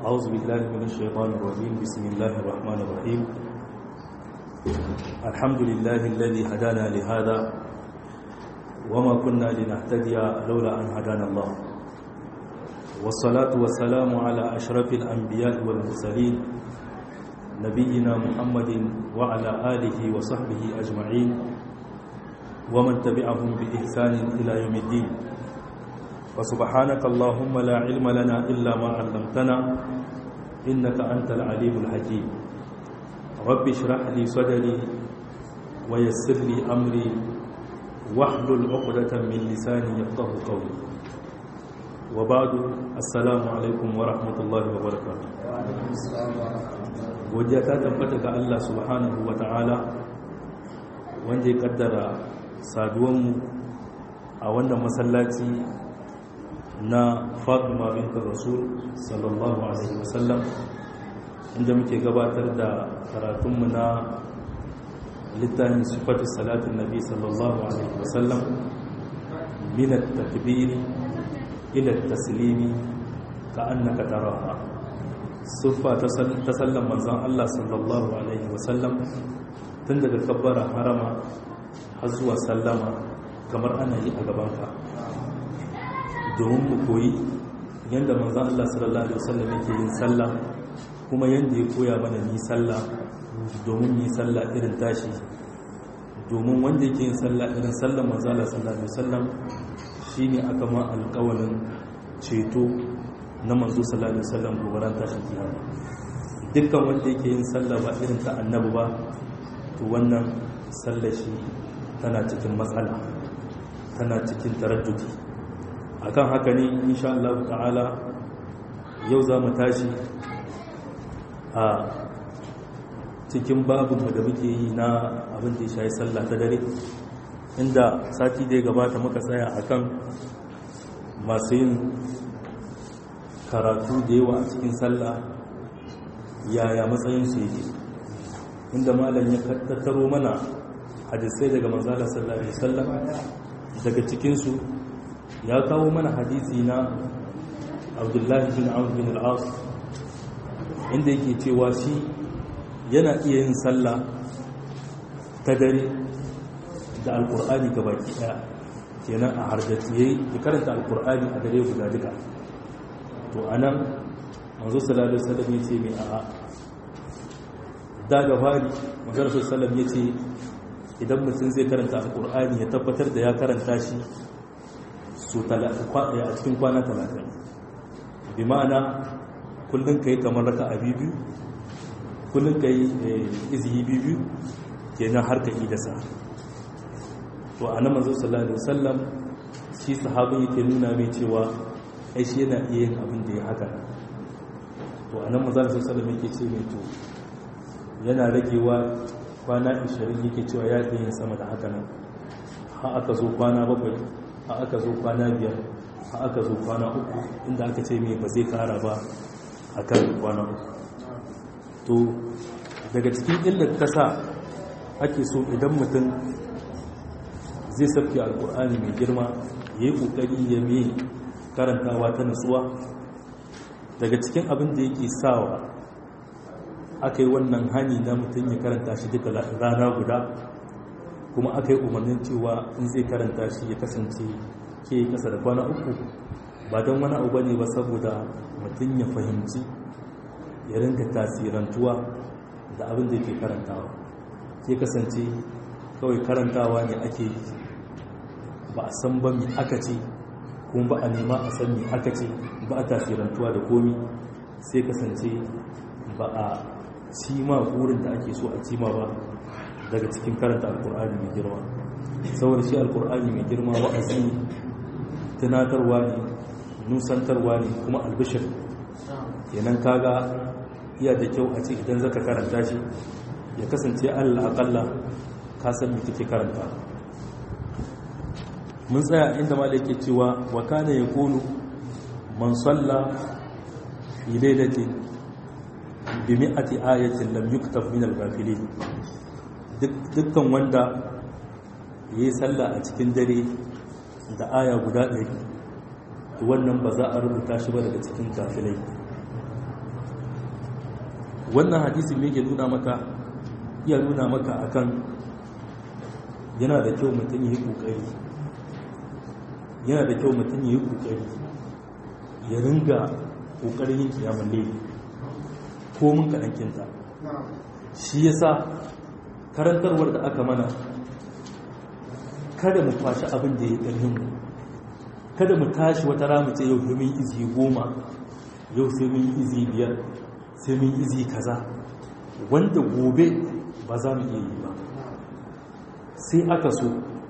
أعوذ بالله من الشيطان الرجيم بسم الله الرحمن الرحيم الحمد لله الذي هدانا لهذا وما كنا لنهتدي لولا أن هدانا الله والصلاة والسلام على أشرف الأنبياء والمرسلين نبينا محمد وعلى آله وصحبه أجمعين ومن تبعهم بإحسان إلى يوم الدين وسبحانك اللهم لا علم لنا إلا ما علمتنا إنك أنت العليم الحكيم رب اشرح لي صدري ويسر لي أمري واحلل عقدة من لساني يفقه قولي وبعد السلام عليكم ورحمة الله وبركاته godiya ta tabbata ga Allah subhanahu wa ta'ala wanda ya kaddara saduwanmu a wannan masallaci na fatima binta rasul sallallahu alaihi wasallam inda muke gabatar da karatunmu na littafin sifatu salatin nabi sallallahu alaihi wasallam min at-takbir ila at-taslimi ka annaka taraha siffa ta sallan manzon Allah sallallahu alaihi wasallam tun daga kabbara harama har zuwa sallama kamar ana yi a gabanka domin mu koyi yadda manzan Allah sallallahu Alaihi wasallam yake yin sallah kuma yadda ya koya mana ni sallah domin yi sallah irin tashi domin wanda yake yin sallah irin sallah manzan Allah sallallahu Alaihi wasallam shi ne aka ma alkawalin ceto na manzo sallallahu Alaihi wasallam gobaran tashin kiyama dukkan wanda yake yin sallah ba irin ta annabi ba to wannan sallah shi tana cikin matsala tana cikin taraddudi akan haka ne insha Allah ta'ala yau za mu tashi a cikin babinmu da muke yi na abin da ya shayi sallah ta dare inda sati da ya gabata muka tsaya akan masu yin karatu da yawa a cikin sallah yaya matsayinsu yake inda malam ya tattaro mana hadisai daga manzala sallallahu alaihi wasallam daga cikinsu ya kawo mana hadisi na abdullahi bin amur bin al'as inda yake cewa shi yana iya yin sallah ta dare da alkur'ani ga baki daya kenan a harjaciye ya karanta alkur'ani a dare guda duka to anan manzo sallallahu alaihi wasallam yace mai a'a da ga fari manzo sallallahu alaihi wasallam yace idan mutum zai karanta alkur'ani ya tabbatar da ya karanta shi su a cikin kwana talatin bi ma'ana kullum ka yi kamar raka a biyu kullum ka yi izihi biyu kenan har ka idasa to a nan manzo sallallahu alaihi wasallam shi sahabin yake nuna mai cewa ai shi yana iya yin abin da ya haka to a nan manzo sallallahu alaihi wasallam yake ce mai to yana ragewa kwana 20 yake cewa ya iya yin sama da haka nan har aka zo kwana bakwai a aka zo kwana biyar a aka zo kwana uku inda aka ce mai ba zai kara ba a kan kwana uku to daga cikin illar ta sa ake so idan mutum zai sauke alkur'ani mai girma ya yi ƙoƙari ya mai karantawa ta nutsuwa daga cikin abin da yake sawa aka yi wannan hani na mutum ya karanta shi duka rana guda kuma aka yi umarnin cewa in zai karanta shi ya kasance ke kasa da kwana uku ba don wani abu ne ba saboda mutum ya fahimci ya rinka tasirantuwa da abin da ke karantawa ke kasance kawai karantawa ne ake yi ba a san ba mai aka ce kuma ba a nema a san mai aka ce ba a tasirantuwa da komi sai kasance ba a cima burin da ake so a cima ba daga cikin karanta alkur'ani mai girma saboda shi alkur'ani mai girma wa'azi ne tunatarwa ne nusantarwa ne kuma albishir kenan kaga iya da kyau a ce idan zaka karanta shi ya kasance allah akalla ka san me kake karanta mun tsaya inda malai ke cewa wa kana yakunu man salla fi lailatin bi mi'ati ayatin lam yuktab min al-ghafilin dukkan wanda ya yi sallah a cikin dare da aya guda ɗari to wannan ba za a rubuta shi ba daga cikin kafilai wannan hadisi me ke nuna maka iya nuna maka akan yana da kyau mutum yi kokari yana da kyau mutum yi kokari ya ringa kokarin yin kiyamun laifi ko mun kaɗan kinta shi yasa karantarwar da aka mana kada mu kwashi abin da ya ƙarfin mu kada mu tashi wata ramu ce yau mun izi goma yau sai mun izi biyar sai mun izi kaza wanda gobe ba za mu iya yi ba sai aka so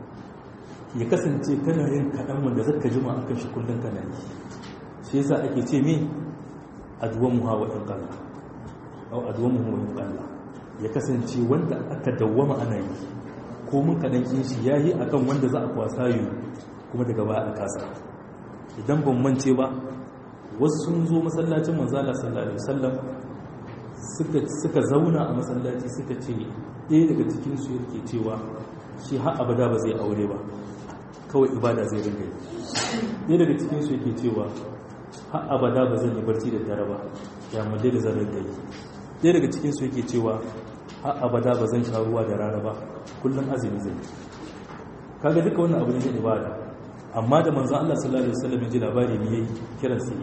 ya kasance kana yin kaɗan wanda zaka jima a kan shi kullum kana yi shi yasa ake ce me aduwan mu hawa in kalla au aduwan mu hawa in kalla ya kasance wanda aka dawwama ana yi ko mun kaɗan kin shi yayi akan wanda za a kwasa yi kuma daga baya a kasa idan ban mance ba wasu sun zo masallacin manzala sallallahu alaihi wasallam suka suka zauna a masallaci suka ce ɗaya daga cikin su yake cewa shi har abada ba zai aure ba kawai ibada zai rinka yi ɗaya daga cikin su yake cewa har abada ba zan yi barci da dare ba ya mulle da zan rinka yi ɗaya daga cikin su yake cewa har abada ba zan sha ruwa da rana ba kullum azumi zai kaga duka wannan abu ne na ibada amma da manzan Allah sallallahu Alaihi wasallam ya ji labari ne ya yi kiran sai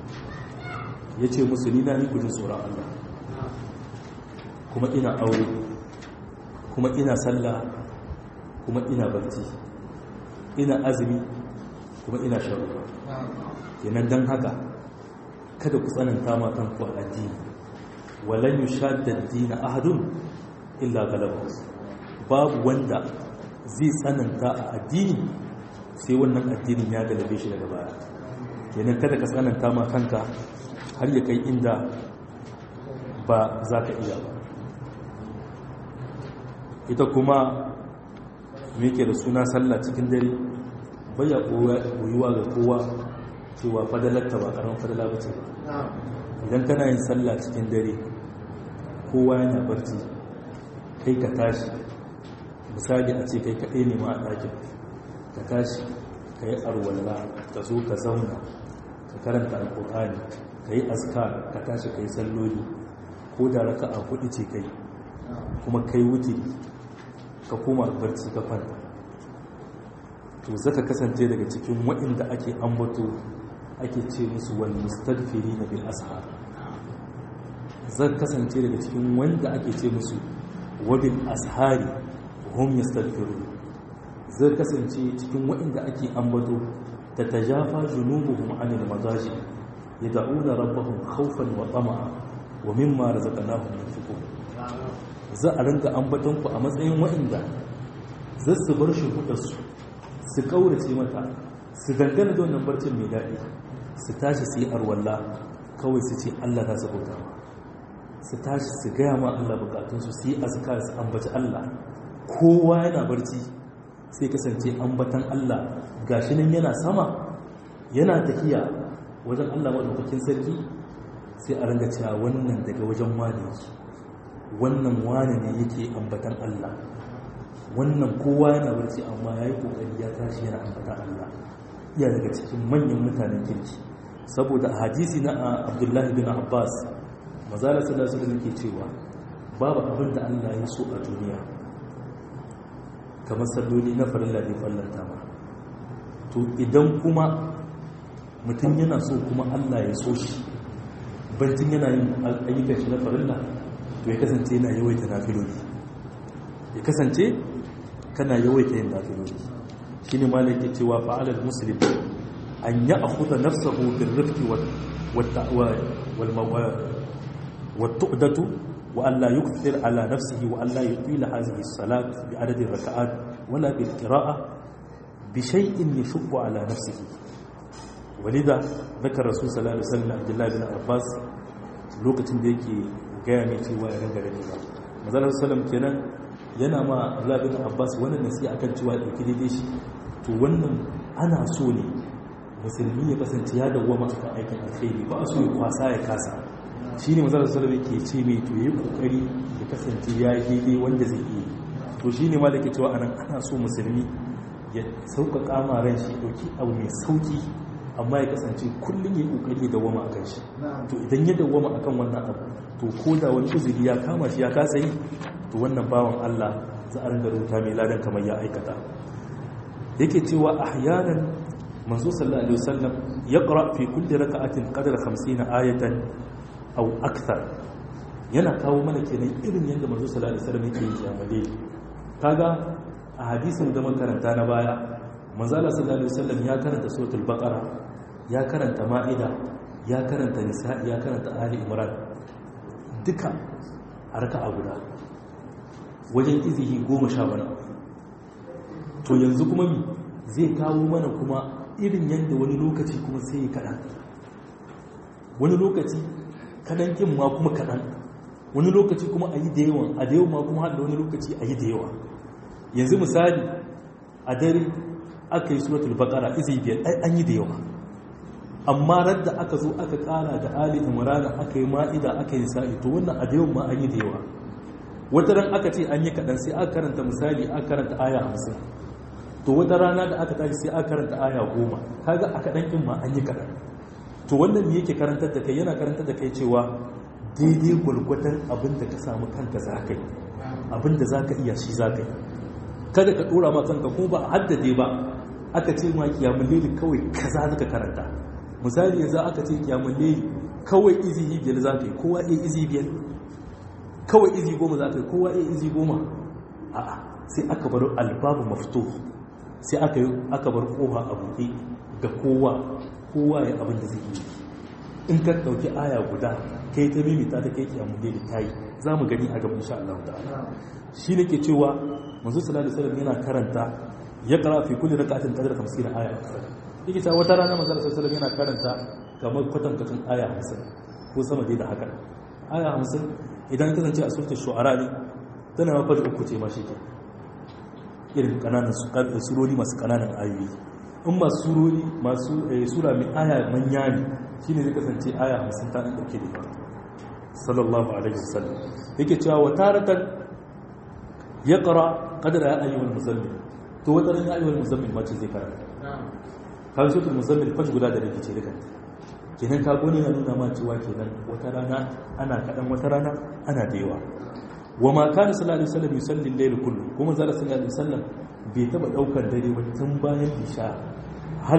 ya ce musu ni na ni gudun tsoron Allah kuma ina aure kuma ina sallah kuma ina barci ina azumi kuma ina sharuwa kenan don haka kada ku tsananta ma kanku a addini walan yushadda ad-dina ahadun illa galabahu babu wanda zai tsananta a addini sai wannan addinin ya galabe shi daga baya kenan kada ka tsananta ma kanka har ya kai inda ba za ka iya ba ita kuma ke da suna sallah cikin dare baya koyuwa ga kowa cewa fadalarta ba karamin fadala ba ce idan kana yin sallah cikin dare kowa yana barci kai ka tashi misali a ce kai kaɗai ne ma a ɗakin ka tashi ka yi arwalla ka zo ka zauna ka karanta alƙur'ani ka yi askar ka tashi ka yi salloli ko da raka a hudu ce kai kuma kai wuce ka koma barci ka kwanta to zaka kasance daga cikin waɗanda ake ambato ake ce musu wal mustadfiri na bil ashar zan kasance daga cikin wanda ake ce musu wabil ashari hum yastadfirun zai kasance cikin waɗanda ake ambato ta tajafa junubuhum anil madaji yad'una rabbahum khawfan wa tama'a wa mimma razaqnahum yunfiqun za a ringa ambaton ku a matsayin waɗanda za su bar shi su su kaurace mata su dangana da wannan barcin mai daɗi su tashi su yi arwalla kawai su ce Allah za su bauta su tashi su gaya ma Allah bukatunsu su yi azkar su ambaci Allah kowa yana barci sai kasance ambatan Allah gashi nan yana sama yana tafiya wajen Allah maɗaukakin sarki sai a ranga cewa wannan daga wajen wane yake wannan wane ne yake ambatan Allah wannan kowa yana barci amma ya yi ƙoƙari ya tashi yana ambatan Allah iya daga cikin manyan mutanen kirki saboda a hadisi na abdullahi bin abbas mazala sallallahu alaihi ke cewa babu abin da Allah ya so a duniya kamar salloli na farilla ne fallanta ma to idan kuma mutum yana so kuma Allah ya so shi bantin yana yin ayyukan shi na farilla to ya kasance yana yawaita nafiloli ya kasance kana yawaita yin nafiloli shi ne malai ke cewa fa'alar musulun an yi a kuta nafsahu bin rifki والتؤدة وأن لا يكثر على نفسه وأن لا يطيل هذه الصلاة بعدد الركعات ولا بالقراءة بشيء يشق على نفسه ولذا ذكر الرسول صلى الله عليه وسلم عبد الله بن عباس lokacin da yake gaya mai cewa ya ringa gani ba mazalar salam kenan yana ma Allah bin Abbas wannan nasiha akan cewa ya dauki daidai shi to wannan ana so ne musulmi ya kasance ya dawwama akan aikin alkhairi ba a so ya kwasa ya kasa shi ne mazalar salam yake ce mai to yi kokari ya kasance ya yi daidai wanda zai iya to shi ne ma da ke cewa anan ana so musulmi ya sauƙaƙa ma ran shi ɗauki abu mai sauƙi amma ya kasance kullum ya yi kokari da wama akan shi to idan ya dawwama akan wannan abu to ko da wani uzuri ya kama shi ya kasa yi to wannan bawan Allah za a ringa rubuta mai ladan kamar ya aikata yake cewa ahyanan manzo sallallahu alaihi wasallam yaqra fi kulli raka'atin qadra 50 ayatan aw akthar yana kawo mana kenan irin yadda manzo sallallahu alaihi wasallam yake yi jamale kaga a hadisin da makaranta na baya manzo sallallahu alaihi wasallam ya karanta suratul baqara ya karanta ma'ida ya karanta nisa'i ya karanta ali imran duka a raka'a guda wajen izihi goma sha wani to yanzu kuma mi zai kawo mana kuma irin yadda wani lokaci kuma sai ya kaɗan wani lokaci kaɗan ƙin ma kuma kaɗan wani lokaci kuma a yi da yawan a da yawan ma kuma haɗa wani lokaci a yi da yawa yanzu misali a dare aka yi suratul baƙara izi biyar ai an yi da yawa amma radda aka zo aka ƙara da ali imrana aka yi ma'ida aka yi sa'i to wannan a da yawan ma an yi da yawa wata ran aka ce an yi kaɗan sai aka karanta misali aka karanta aya hamsin to wata rana da aka tashi sai aka karanta aya goma kaga a kaɗan ɗin ma an yi kaɗan to wannan me yake karantar da kai yana karantar da kai cewa daidai gwalgwadon abin da ka samu kanka za ka yi abin da za ka iya shi za ka yi kada ka ɗora ma kanka ko ba a haddade ba aka ce ma kiyamun leli kawai kaza za ka karanta misali yanzu aka ce kiyamun leli kawai izi biyar za ka yi kowa iya izi biyar kawai izi goma za ka yi kowa iya izi goma a'a sai aka bar albabu mafito sai aka yi aka bar kofa a buɗe ga kowa kowa ya abin da zai yi in ka ɗauki aya guda kai ta mimita ta kai kiyamun da ta yi za mu gani a gaban insha Allah ta'ala shi ne ke cewa manzo sallallahu alaihi wasallam yana karanta ya qara fi kulli rak'atin qadra 50 aya yake ta wata rana manzo sallallahu alaihi wasallam yana karanta kamar kwatankwacin aya 50 ko sama dai da haka aya 50 idan kasance a suratul shu'ara ne tana mafar uku ce ma shi ke irin kananan surori masu kananan ayoyi in masu surori masu sura mai aya manya ne shine zai kasance aya 50 ta dauke da sallallahu alaihi wasallam yake cewa wa taratan yaqra qadra ya ayyuhal muzammil to wata ran ya ayyuhal muzammil ma ce zai karanta kan suratul muzammil fash guda da rikice duka kenan ka gone ya nuna ma cewa kenan wata rana ana kadan wata rana ana da yawa wa ma kana sallallahu alaihi wasallam yusalli al-layl kullu kuma zalla sallallahu alaihi wasallam bai taba daukar dare ba tun bayan isha hal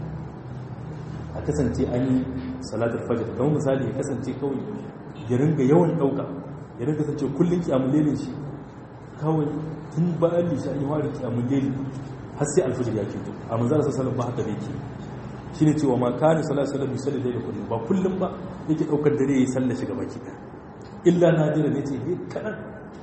a kasance an yi salatul fajr kamar misali ya kasance kawai ya ringa yawan dauka ya ringa kasance kullun kiyamul lailin shi kawai tun bayan isha an yi wari kiyamul lailin har sai alfajr ya fito a manzara sallallahu alaihi wasallam ba haka yake shine cewa ma kana sallallahu alaihi wasallam yusalli layl kullu ba kullum ba yake daukar dare yayi sallar shi gaba ki illa nadira ne ce ne kaɗan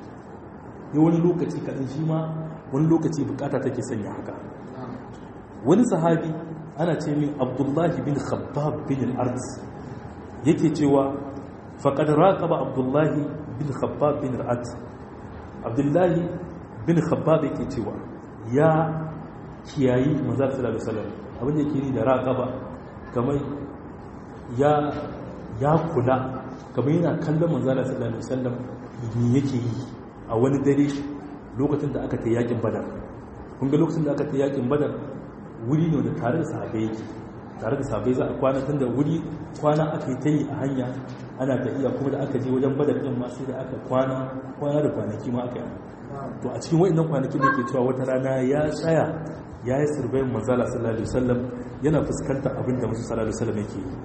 ya wani lokaci kaɗan shi ma wani lokaci bukata take sanya haka wani sahabi ana ce min abdullahi bin khabbab bin al-arz yake cewa faqad raqaba abdullahi bin khabbab bin al-arz abdullahi bin khabbab yake cewa ya kiyayi manzo sallallahu alaihi wasallam abin da yake ni da raqaba kamar ya ya kula kamar yana kallon manzala sallallahu alaihi wasallam me yake yi a wani dare lokacin da aka ta yakin badar kun ga lokacin da aka ta yakin badar wuri ne da tare da sahabbai yake tare da sahabbai za a kwana tunda wuri kwana aka yi ta yi a hanya ana tafiya kuma da aka je wajen badar din ma sai da aka kwana kwana da kwanaki ma aka yi to a cikin waɗannan kwanakin da ke cewa wata rana ya tsaya ya yi sirbayin manzala sallallahu alaihi wasallam yana fuskantar abin da musu sallallahu alaihi wasallam yake yi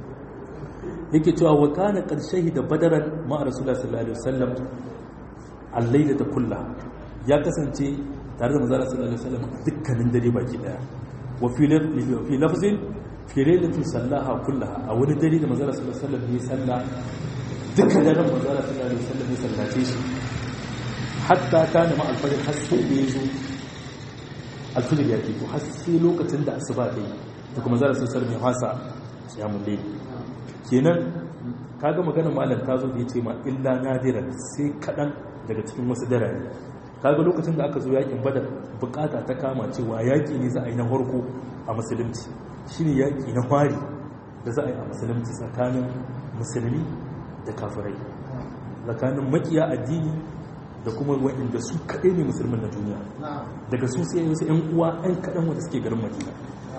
yake cewa wa kana qarshahi da badaran ma rasulullah sallallahu alaihi wasallam al-layla ta kulla ya kasance tare da manzala sallallahu alaihi wasallam dukkanin dare baki daya wa fi fi lafzin fi laylatin sallaha kullaha a wani dare da manzala sallallahu alaihi wasallam ya salla dukkan daren manzala sallallahu alaihi wasallam ya sallace shi hatta kana ma al-fajr har sai da yazo al-fajr ya fito har sai lokacin da asuba ta yi da kuma manzala sallallahu alaihi wasallam ya fasa qiyamul layl kenan kaga maganar malam ta zo da ya ce ma illa nadiran sai kaɗan daga cikin wasu darare kaga lokacin da aka zo yakin badar bukata ta kama cewa yaki ne za a yi na farko a musulunci shine yaki na fari da za a yi a musulunci tsakanin musulmi da kafirai tsakanin makiya addini da kuma waɗanda su kaɗai ne musulmin na duniya daga su sai wasu 'yan uwa 'yan kaɗan wanda suke garin madina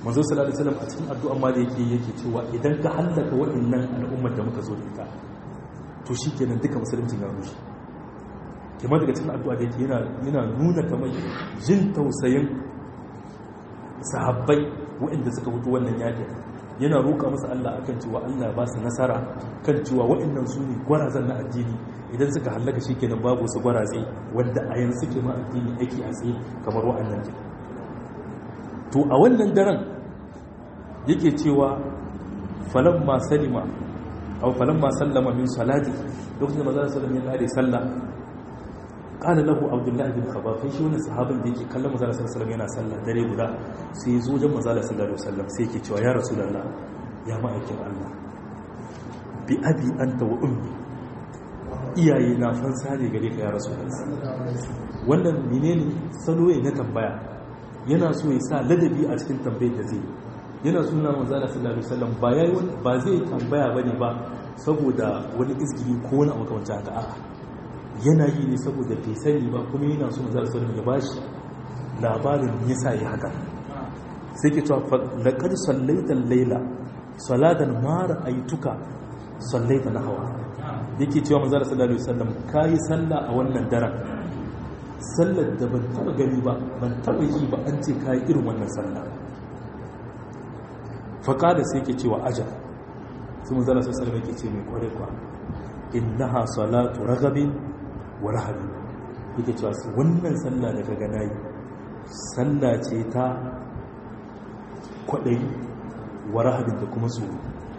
manzo sallallahu alaihi wasallam a cikin addu'a ma da yake yake cewa idan ka hallaka waɗannan al'ummar da muka zo da ita to shikenan duka musulunci ya rushe kuma daga cikin addu'a da yake yana yana nuna kamar jin tausayin sahabbai waɗanda suka fito wannan yakin yana roƙa musu Allah akan cewa Allah ba su nasara kan cewa waɗannan su ne gwarazan na addini idan suka hallaka shi kenan babu su gwaraze wanda a yanzu suke ma addini yake a tsaye kamar waɗannan ke to a wannan daren yake cewa falan ma salima aw falan ma sallama min salati lokacin da manzon sallallahu ya kare sallah qala lahu abdullah bin khabab kai shi wannan sahabin da yake kallon manzon sallallahu yana sallah dare guda sai zo wajen manzon sallallahu alaihi wasallam sai yake cewa ya rasulullah ya ma'aikin Allah bi abi anta wa ummi iyaye na fansa ne gare ka ya rasulullah wannan menene salo ne na tambaya yana so ya sa ladabi a cikin tambayar da zai yana suna manzala sallallahu alaihi wasallam ba yayi ba zai tambaya bane ba saboda wani izgiri ko wani abu kamar haka a'a yana yi ne saboda bai sani ba kuma yana so manzala sallallahu alaihi wasallam ya bashi labarin yasa yi haka sai ke cewa laqad sallaita al-laila salatan ma ra'aytuka sallaita nahwa yake cewa manzala sallallahu alaihi wasallam kai sallah a wannan daren sallar da ban taba gani ba ban taba yi ba an ce kai irin wannan sallah faƙada sai ke cewa aja su mun zala sosai mai ke ce mai kware kwa innaha salatu ragabin wa rahabin yake cewa su wannan sallah da ka gana yi sallah ce ta kwaɗayi wa rahabin da kuma tsoro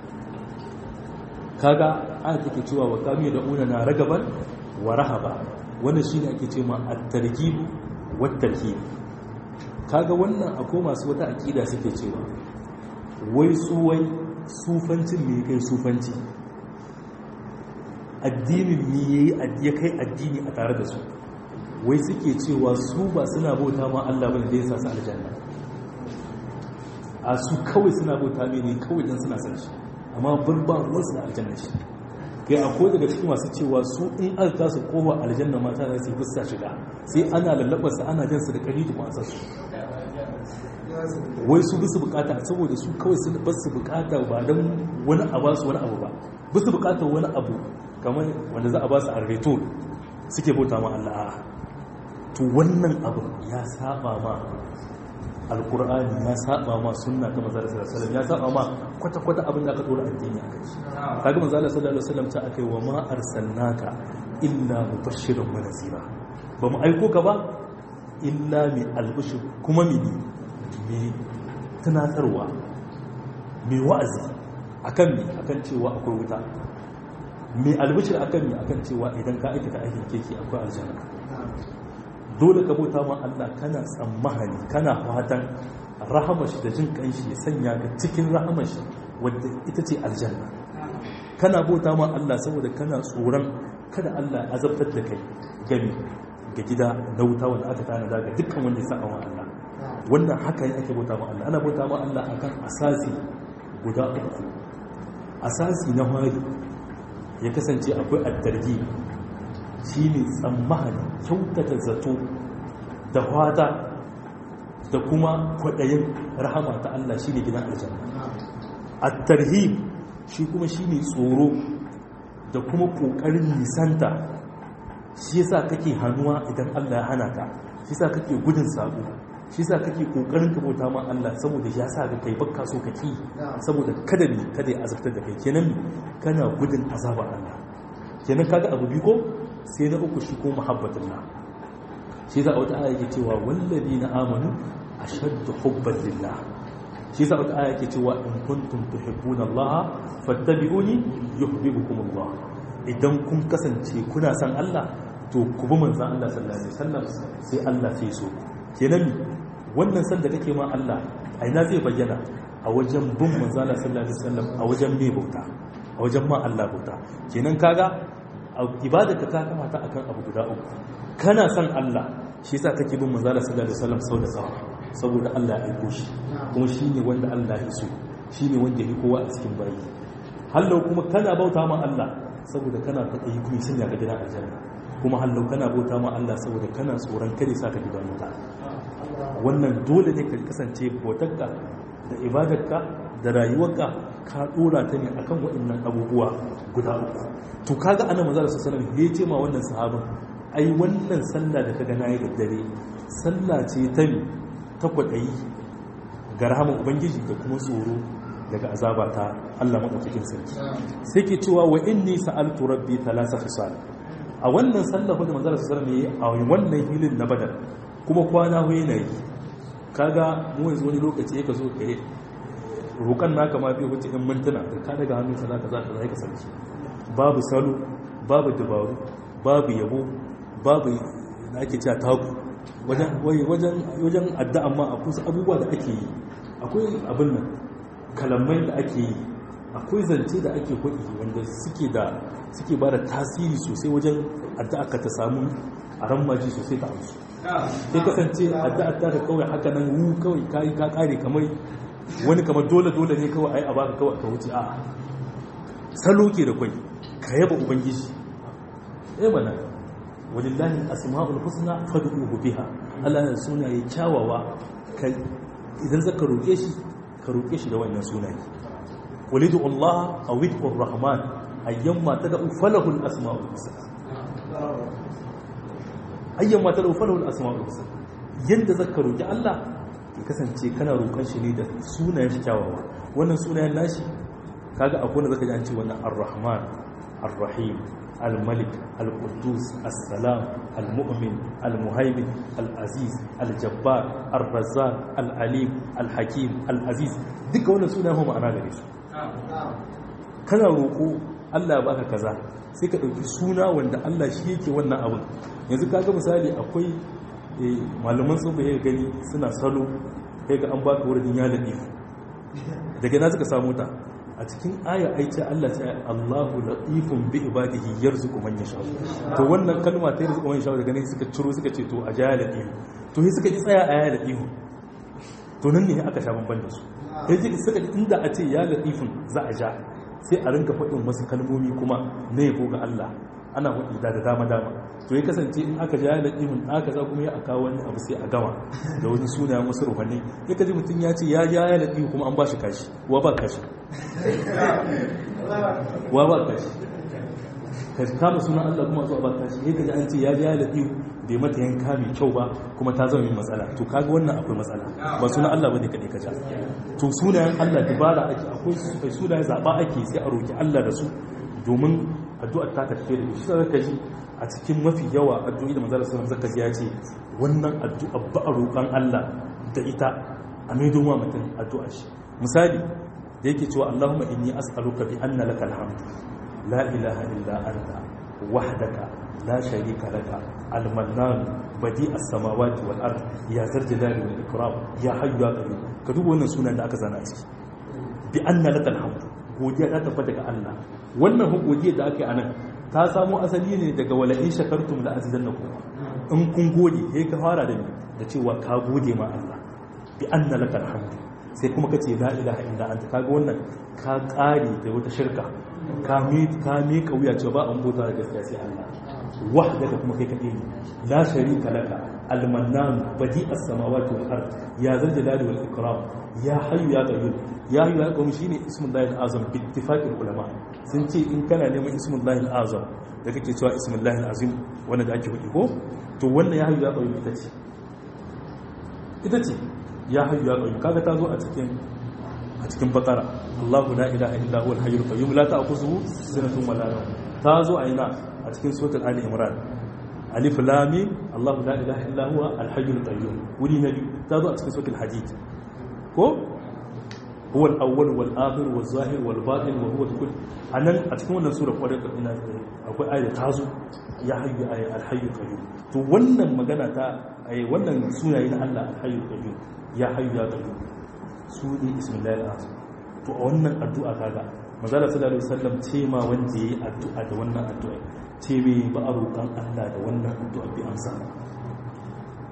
kaga aya take cewa wa kamiya da una na ragaban wa rahaba wannan shine ake ce ma at-targhib wa at-tarhib kaga wannan akwai masu wata akida suke cewa wai su wai sufancin me kai sufanci addinin me yayi ya kai addini a tare da su wai suke cewa su ba suna bauta ma Allah bane da yasa su aljanna a su kawai suna bauta ne kawai dan suna san shi amma bar ba wasu da aljanna shi kai akwai daga cikin masu cewa su in aka kasu kowa aljanna mata za su yi fuska shiga sai ana lallabarsa ana jansu da kari da kwasar su wai su bisu bukata saboda su kawai su basu bukata ba don wani a basu wani abu ba bisu bukatar wani abu kamar wanda za a basu a reto suke bauta ma Allah to wannan abu ya saba ma alkur'ani ya saba ma sunna ta manzo sallallahu alaihi wasallam ya saba ma kwata kwata abin da aka dora addini a kai kaga manzo sallallahu alaihi wasallam ta akai wa ma arsalnaka illa mubashiran wa nazira ba mu aiko ka ba illa mi albishir kuma mini mai tunatarwa mai wa'azi akan mi akan cewa akwai wuta mai albishir akan mi akan cewa idan ka aikata aikin keke akwai aljanna dole ka bauta ma Allah kana tsammahani kana fatan rahamashi da jin kanshi ya sanya ka cikin rahamashi wadda ita ce aljanna kana bauta ma Allah saboda kana tsoron kada Allah ya azabtar da kai gami ga gida na wuta wanda aka tanada ga dukkan wanda ya saba wa Allah wannan haka ake bauta ma Allah ana bauta ma Allah akan asasi guda uku asasi na hari ya kasance akwai addargi shine tsammahani kyautata zato da fata da kuma kwaɗayin rahama ta Allah shine gidan aljanna at-tarhib shi kuma shine tsoro da kuma kokarin nisanta shi yasa kake hannuwa idan Allah ya hana ka shi yasa kake gudun sabo shi yasa kake kokarin ka bauta ma Allah saboda ya sa ka kai bakka so kake saboda kada ne kada ya azabtar da kai kenan kana gudun azabar Allah kenan kaga abu bi ko sai na uku shi ko muhabbatullah shi yasa wata aya yake cewa walladina amanu ashaddu hubban lillah shi yasa wata aya yake cewa in kuntum tuhibbuna Allah fattabi'uni yuhibbukum Allah idan kun kasance kuna san Allah to ku bi manzon Allah sallallahu alaihi wasallam sai Allah sai so kenan wannan san da kake ma Allah a ina zai bayyana a wajen bin manzon Allah sallallahu alaihi wasallam a wajen mai bauta a wajen ma Allah bauta kenan kaga ibada ka ta kamata akan abu guda uku kana san Allah shi yasa kake bin manzon Allah sallallahu alaihi wasallam sau da sau saboda Allah ya aiko shi kuma shine wanda Allah ya so shine wanda ya kowa a cikin bayi hallau kuma kana bauta ma Allah saboda kana kwaɗayi kuma sanya ka gidan aljanna kuma hallau kana bauta ma Allah saboda kana tsoron kare sa ka gidan wuta wannan dole ne ka kasance bautarka da ibadarka da rayuwarka ka dora ta ne akan waɗannan abubuwa guda uku to kaga ana manzo sallallahu alaihi wasallam ya ce ma wannan sahabin ai wannan sallah da kaga nayi da dare sallah ce ta mi ta kwadayi ga rahaman ubangiji da kuma tsoro daga azaba ta Allah madaukakin sarki sai ke cewa wa inni sa'altu rabbi thalatha khisal a wannan sallah da manzo sallallahu alaihi wasallam a wannan hilin na badar kuma kwana huye na yi kaga mu yanzu wani lokaci ya ka zo ka yi roƙon naka ma bai wuce in mintuna da ka daga hannun sa zaka zaka zai ka sarki babu salo babu dabaru babu yabo babu da ake cewa taku wajen wajen wajen addu'a ma akwai abubuwa da ake yi akwai abin nan kalamai da ake yi akwai zance da ake kuɗi wanda suke da suke ba da tasiri sosai wajen addu'a ka ta samu a rammaji sosai ta amsu sai kasance addu'a ta ka kawai haka nan wu kawai kai ka kare kamar wani kamar dole dole ne kawai ai a baka kawai ka wuce a'a salo ke da kwai ka yaba ubangiji eh mana walillahi asma'ul husna fad'uhu biha Allah ya sunaye kyawawa kai idan zaka roke shi ka roke shi da wannan sunaye walidu Allah aw widu rahman ayyamma tad'u falahu al-asma'ul husna ayyamma tad'u falahu al-asma'ul husna yanda zaka roki Allah ya kasance kana roƙon shi ne da sunayen shi kyawawa wannan sunayen nashi kaga akwai wanda zaka ji an ce wannan ar-rahman ar-rahim al-malik al-quddus as-salam al-mu'min al-muhaymin al-aziz al-jabbar ar-razzaq al-alim al-hakim al-aziz duka wannan sunayen ma ma'ana gare su kana roƙo Allah ya baka kaza sai ka ɗauki suna wanda Allah shi yake wannan abin yanzu kaga misali akwai malaman sun bai gani suna salo kai ga an baka wurin ya laɗi daga na suka samu ta a cikin aya aice Allah ce Allahu latifun bi ibadihi yarzuqu man yasha to wannan kalma ta yarzuqu man yasha daga nan suka ciro suka ce to a ja latif to sai suka ji tsaya a ya latif to nan ne aka sha bamban da su sai suka ji inda a ce ya latifun za a ja sai a rinka faɗin wasu kalmomi kuma na yabo ga Allah ana faɗi da dama dama to ya kasance in aka ja da ihun aka za kuma ya aka wani abu sai a gama da wani suna wasu ruhanni ya kaji mutum ya ce ya ja ya da ihu kuma an ba shi kashi wa ba kashi wa ba kashi ka kama sunan Allah kuma zuwa ba kashi ya kaji an ce ya ja ya da ihu bai mata yanka mai kyau ba kuma ta zama yin matsala to kaga wannan akwai matsala ba sunan Allah bane kadai ka ja to sunayen Allah dubara ake akwai sunayen zaba ake sai a roki Allah da su domin addu'ar ta tafiye da shi zaka ji a cikin mafi yawa addu'o'i da manzara sallam zaka ji ya ce wannan addu'a ba a roƙon Allah da ita a mai don wa mutum addu'a shi misali da yake cewa Allahumma inni as'aluka bi anna lakal hamd la ilaha illa anta wahdaka la sharika laka al-mannan badi as-samawati wal ard ya zal jalali wal ikram ya hayyu ya qayyum ka duba wannan sunan da aka zana a ciki bi anna lakal hamd godiya ta tabbata ga Allah wannan godiya da ake anan ta samo asali ne daga wala in shakartum la azidannakum in kun gode sai ka fara da ni da cewa ka gode ma Allah bi anna lakal hamdu sai kuma kace la ilaha illa anta kaga wannan ka kare da wata shirka ka mi ka mi kauya cewa ba an bota da gaskiya sai Allah wahdaka kuma kai kadai ne la sharika laka al-mannan badi as-samawati wal ard ya zal jalali wal ikram ya hayyu ya qayyum ya hayyu ya qayyum shine ismullahi al-azam bi ittifaqil ulama sun ce in kana neman ismullahi al-azam da kake cewa ismullahi al-azim wanda da ake hudi ko to wannan ya hayyu ya qayyum ita ce ita ce ya hayyu ya qayyum kaga ta zo a cikin a cikin bakara Allahu la ilaha illa huwal hayyul qayyum la ta'khudhuhu sinatun wa la nawm ta zo a ina a cikin suratul ali imran alif lam mim Allahu la ilaha illa huwa al hayyul qayyum wuri na biyu ta zo a cikin suratul hadid ko huwa al awwal wal akhir wal zahir wal batin wa huwa kull anan a cikin wannan sura kwarai da ina akwai ayat ta zo ya hayyu ay al hayyul qayyum to wannan magana ta ay wannan sunaye na Allah al hayyul qayyum ya hayyu ya qayyum su ne ismillahir azam to a wannan addu'a kaga manzala sallallahu alaihi wasallam ce ma wanda yayi addu'a da wannan addu'a ce me ba a roƙan Allah da wannan addu'a bi amsa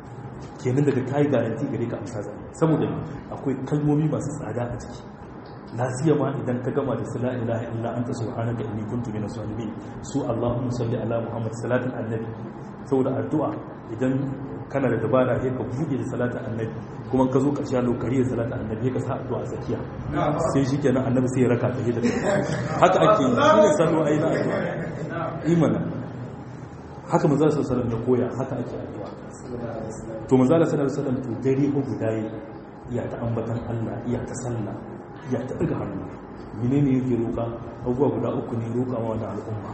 kenan daga kai garanti gare ka amsa zai saboda akwai kalmomi masu tsada a ciki la siyama idan ka gama da la ilaha illa anta subhanaka inni kuntu minaz zalimin su allahumma salli ala muhammad salatin annabi saboda addu'a idan kana da dabara sai ka buɗe da salatin annabi kuma ka zo ƙarshe lokari da salatin annabi ka sa addu'a a tsakiya sai shi kenan annabi sai ya raka ta da haka ake yi shi ne salo ayi na addu'a imana haka manzo sallallahu alaihi ya koya haka ake addu'a to manzo sallallahu alaihi wasallam to dare ko guda iya ta ambatan Allah iya ta sallah iya ta daga hannu menene yake roƙa abubuwa guda uku ne roƙa ma wannan al'umma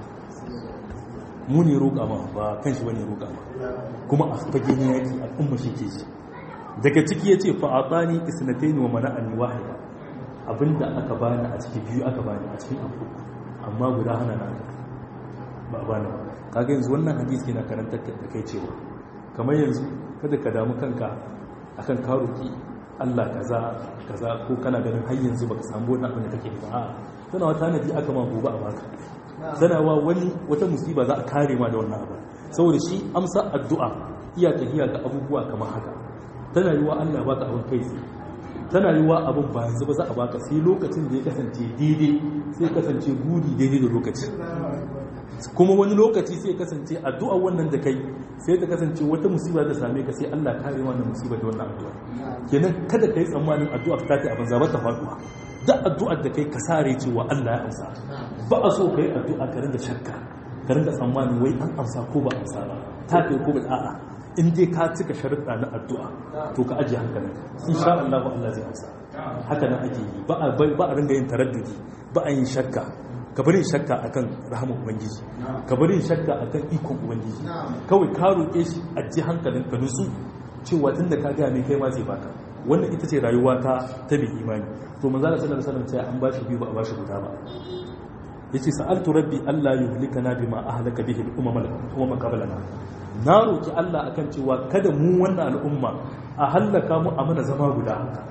mu ne roƙa ma ba kan shi bane roƙa ma kuma a fage ne yaki al'umma shi ke ji daga ciki yace fa atani isnatayn wa mana'ani wahida abinda aka bani a ciki biyu aka bani a cikin abu amma guda hana na ba bani ba kaga yanzu wannan hadisi yana karantar da kai cewa kamar yanzu kada ka damu kanka akan ka roki Allah kaza kaza ko kana ganin har yanzu baka samu wannan abin da kake ba a'a tana wata nadi aka ma gobe a baka tana wa wani wata musiba za a kare ma da wannan abin saboda shi amsa addu'a iya tafiya ga abubuwa kamar haka tana yiwa Allah baka abin kai tsaye tana yiwa abin ba yanzu ba za a baka sai lokacin da ya kasance daidai sai kasance gudi daidai da lokaci kuma wani lokaci sai kasance addu'a wannan da kai sai ta kasance wata musiba da same ka sai Allah kare wannan musiba da wannan addu'a kenan kada kai tsammanin addu'a ta ta abin zaba ta faduwa da addu'ar da kai ka sare cewa Allah ya amsa ba a so kai addu'a ka ringa shakka ka ringa tsammanin wai an amsa ko ba amsa ba ta kai ko ba a'a in dai ka cika sharuɗa na addu'a to ka ajiye hankalinka insha Allah Allah zai amsa haka nan ake yi ba a ba a ringa yin taraddudi ba a yin shakka ka bari shakka akan rahama ubangiji ka bari shakka akan ikon ubangiji kawai ka roƙe shi ajiye hankalinka nutsu cewa tunda ka ga mai kai ma zai baka wannan ita ce rayuwa ta ta bi imani to manzo Allah sallallahu alaihi wasallam an bashi biyu ba a bashi guda ba yace sa'altu rabbi alla yuhlikana bima ahlaka bihi al-umam al-umam qablana na roki Allah akan cewa kada mu wannan al'umma a hallaka mu a mana zama guda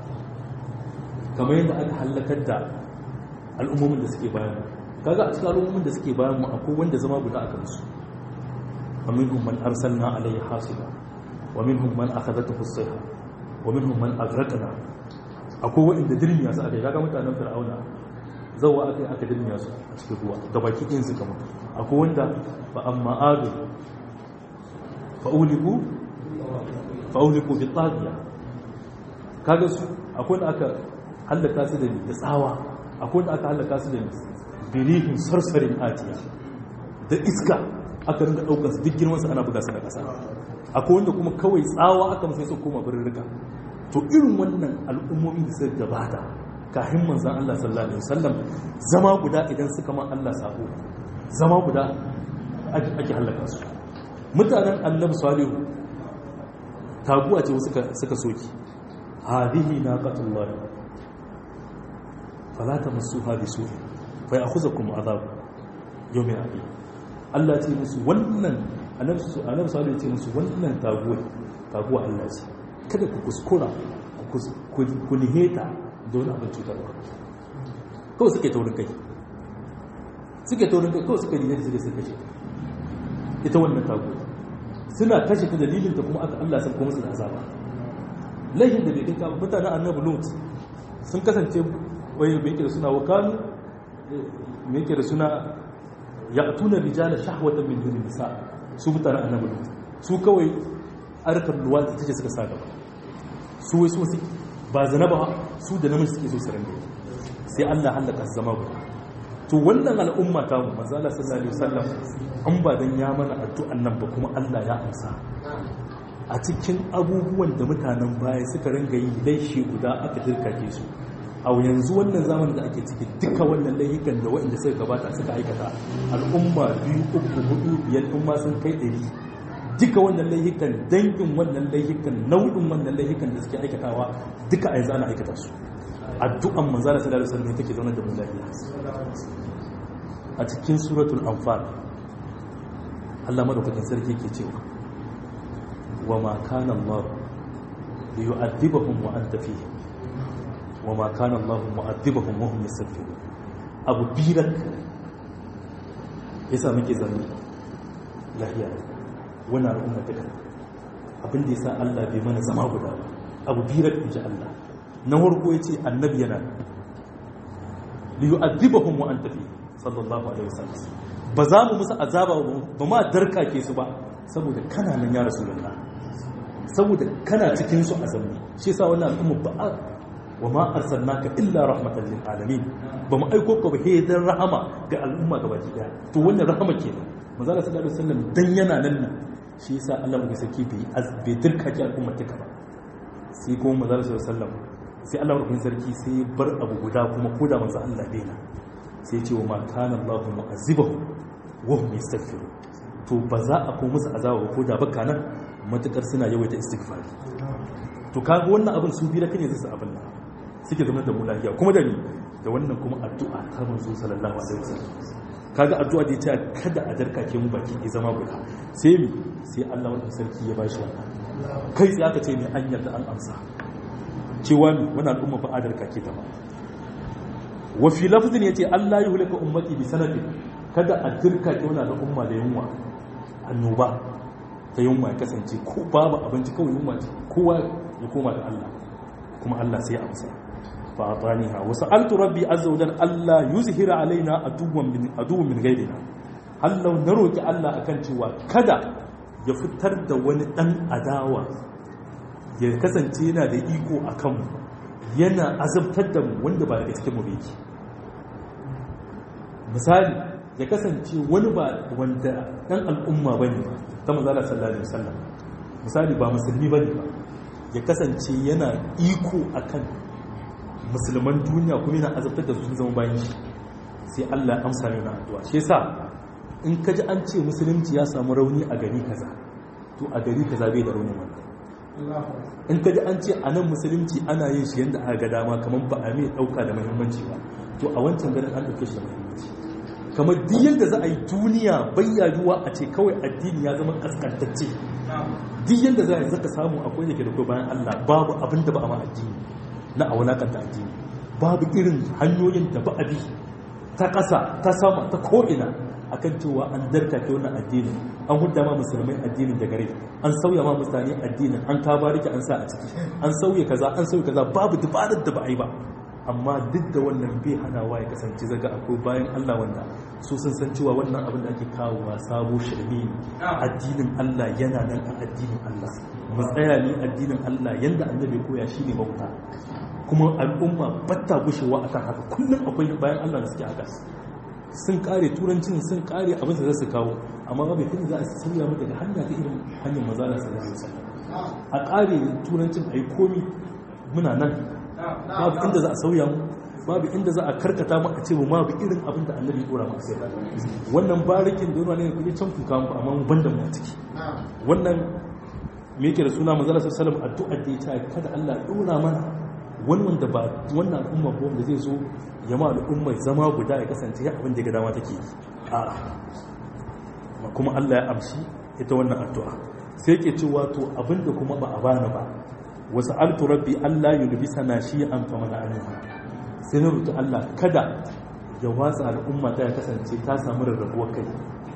kamar yadda aka hallakar da al'ummomin da suke bayan kaga a cikin al'ummomin da suke bayan mu akwai wanda zama guda aka musu wa minhum man arsalna alayhi hasiba wa minhum man akhadathu as-sayha wa minhum man aghraqna akwai wanda dirmiya su aka kaga mutanen fir'auna zawa aka aka dirmiya su a cikin ruwa gabaki ɗin suka mutu akwai wanda fa amma adu fa'uliku fa'uliku bi tsagiya kaga su akwai da aka hallaka su da da tsawa akwai da aka hallaka su da birihin sarsarin atiya da iska aka rinda daukar su duk girman su ana buga su da kasa akwai wanda kuma kawai tsawa aka musu su koma birnin rika to irin wannan al'ummomi da suka gabata kafin manzon Allah sallallahu alaihi wasallam zama guda idan suka ma Allah sako zama guda ake hallaka su mutanen annabi salihu taguwa ce suka suka soki hadihi naqatullah fala tamassuha bisu'i fa ya'khudhukum adhab yawmin aqim Allah ce musu wannan annabi annabi salihu ce musu wannan taguwa taguwa Allah ce kada ku kuskura ku niheta da wani abin cutarwa kawai suke taurin kai suke taurin kai kawai suke niheta suke suka ce ita wannan taguwa suna kashe ta dalilin ta kuma aka Allah sun kuma su da azaba laifin da bai kai ka mutanen annabi lut sun kasance wai bai yake da suna wakanu mai yake da suna ya'tuna rijala shahwatan min dunin nisa su mutanen annabi lut su kawai arkar luwadi take suka sa gaba su wai su ba zina ba su da namiji suke so su rande sai Allah halaka zama guda to wannan al'umma ta mu manzo Allah sallallahu alaihi wasallam an ba dan ya mana addu'an nan ba kuma Allah ya amsa a cikin abubuwan da mutanen baya suka ringa yi laishi guda aka dirkake su a yanzu wannan zamanin da ake ciki duka wannan laifukan da waɗanda suka gabata suka aikata al'umma biyu uku hudu biyar umma sun kai ɗari duka wannan laifukan dangin wannan laifukan nau'in wannan laifukan da suke aikatawa duka a yanzu ana aikata su addu'an manzara sallallahu alaihi wasallam take zaune da mu lafiya a cikin suratul anfal Allah madaukakin sarki yake cewa wa ma kana Allah li yu'adhibahum wa anta fihim wa ma kana Allah mu'adhibahum wa hum yastaghfirun abu birak yasa muke zanne lafiya wannan al'umma duka abin da yasa Allah bai mana zama guda abu birak inji Allah na farko yace annabi yana li yu'adhibahum wa anta fi sallallahu alaihi wasallam ba za mu musu azaba ba ma darka ke su ba saboda kana nan ya rasulullah saboda kana cikin su a zamani shi yasa wannan al'umma ba wa ma arsalnaka illa rahmatan lil alamin ba mu aiko ka ba he dan rahama ga al'umma gabaki daya to wannan rahama kenan manzo Allah sallallahu alaihi wasallam dan yana nan ne shi yasa Allah mu saki bi bai dirka ki al'umma ta ba sai kuma manzo Allah sallallahu alaihi wasallam sai Allah rubin sarki sai bar abu guda kuma koda manzo Allah bai na sai ce wa ma kana Allahu mu'azzibahu wa hum yastaghfirun to ba za a ko musu azaba ko da baka nan matukar suna yawaita istighfari to kaga wannan abin su bi da kane zai abin nan suke zama da mulahiya kuma da ni da wannan kuma addu'a ta manzo sallallahu alaihi wasallam kaga addu'a da yace kada a darkake mu baki ya zama guda sai mi sai Allah wannan sarki ya bashi wannan kai sai aka ce mai an yarda an amsa cewa mi wannan al'umma ba a darkake ta ba wa fi lafzin yace Allah ya hulaka ummati bi sanadin kada a dirkake wannan al'umma da yunwa annoba ta yunwa ya kasance ko babu abinci kawai yunwa ce kowa ya koma da Allah kuma Allah sai ya amsa fa ataniha wa sa'altu rabbi azza wa jalla alla yuzhira alaina aduwwan min aduwwan min ghayrina Allah na roki Allah akan cewa kada ya fitar da wani dan adawa ya kasance yana da iko akan mu yana azabtar da mu wanda ba daga cikin mu yake misali ya kasance wani ba wanda dan al'umma bane ba ta manzala sallallahu alaihi wasallam misali ba musulmi bane ba ya kasance yana iko akan musulman duniya kuma yana azabtar da su zama bayan shi sai Allah ya amsa mai addu'a shi yasa in ka ji an ce musulunci ya samu rauni a gari kaza to a gari kaza bai da rauni wannan in ka ji an ce a nan musulunci ana yin shi yadda aka ga dama kamar ba a mai ɗauka da muhimmanci ba to a wancan garin an ɗauke shi da muhimmanci kamar duk yadda za a yi duniya bayyayuwa a ce kawai addini ya zama kaskantacce duk yadda za a yi zaka samu akwai da ke da kai bayan Allah babu abin da ba a ma addini na a wulakanta addini babu irin hanyoyin da ba a bi ta ƙasa ta sama ta ko'ina akan cewa an darka ke wannan addini an hudda ma musulmai addinin da gare an sauya ma mutane addinin an ka bariki an sa a ciki an sauya kaza an sauya kaza babu dubarar da ba a yi ba amma duk da wannan bai hanawa ya kasance zaga akwai bayan Allah wanda su sun san cewa wannan abin da ake kawowa sabo shirme ne addinin Allah yana nan a addinin Allah mu tsaya ne addinin Allah yanda annabi koya shine bauta kuma al'umma batta gushewa akan haka kullum akwai bayan Allah da suke haka sun kare turancin sun kare abin da za su kawo amma ba bai za a sauya mu daga hanya ta irin hanyar mazala sallallahu alaihi wasallam a kare turancin ai komi muna nan babu inda za a sauya mu babu inda za a karkata mu a ce mu ma bi irin abin da annabi ya dora mu sai da wannan barikin da wani ne kuje can ku kawo amma mu banda mu a ciki wannan me yake da suna manzala sallallahu alaihi wasallam addu'a da ya ce kada Allah ya dora mana wani wanda ba wannan al'umma ba wanda zai zo ya ma al'umma zama guda ya kasance ya abin da ga dama take a kuma Allah ya amshi ita wannan addu'a sai yake cewa to abinda kuma ba a bani ba wasu altu rabbi Allah yulbisa na shi an fa mana anima sai na rutu Allah kada ya watsa al'umma ta ya kasance ta samu rarrabuwar kai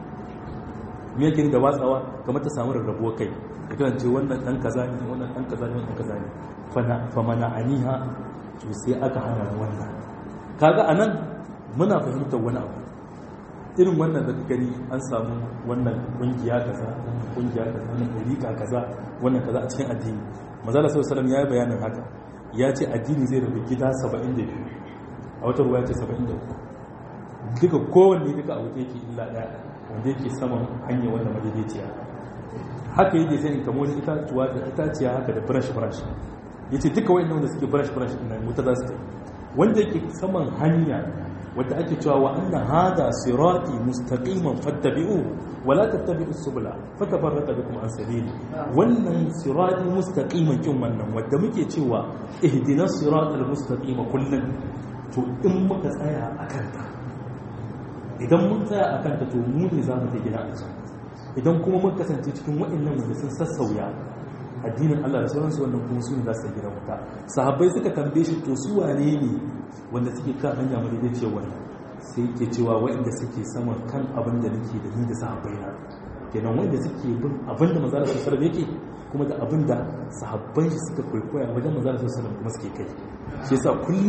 me yake da watsawa kamar ta samu rarrabuwar kai ya kasance wannan dan kaza ne wannan dan kaza ne wannan kaza ne fa mana aniha to sai aka hana wannan kaga anan muna fahimtar wani abu irin wannan da gani an samu wannan kungiya kaza kungiya kaza wannan dariƙa kaza wannan kaza a cikin addini manzala sallallahu alaihi ya yi bayanin haka ya ce addini zai rabu gida 72 a wata ruwa ya ce 73 duka kowanne duka a wuce yake illa daya wanda yake saman hanya wanda madaidaiciya haka yake sai in kamo wani itatuwa da itaciya haka da brush brush yace duka wayannan wanda suke brush brush din nan wuta za su tafi wanda yake saman hanya wadda ake cewa wa anna hada sirati mustaqiman fattabi'u wa la tattabi'u subula fatafarraqa bikum an sabili wannan sirati mustaqiman kin wannan wadda muke cewa ihdinas siratal mustaqima kullun to in muka tsaya akan ta idan mun tsaya akan ta to mu ne zamu ta gina a can idan kuma mun kasance cikin waɗannan wanda sun sassauya addinin Allah da sauransu wannan kuma su ne za su gina wuta sahabbai suka tambaye shi to su wane ne wanda suke kan hanya mu daidai ce wani sai yake cewa waɗanda suke saman kan abin da nake da ni da sahabbai na kenan wanda suke bin abin da manzala sallallahu yake kuma da abin da sahabbai shi suka kwaikwaya wajen manzala sallallahu kuma suke kai shi yasa kullum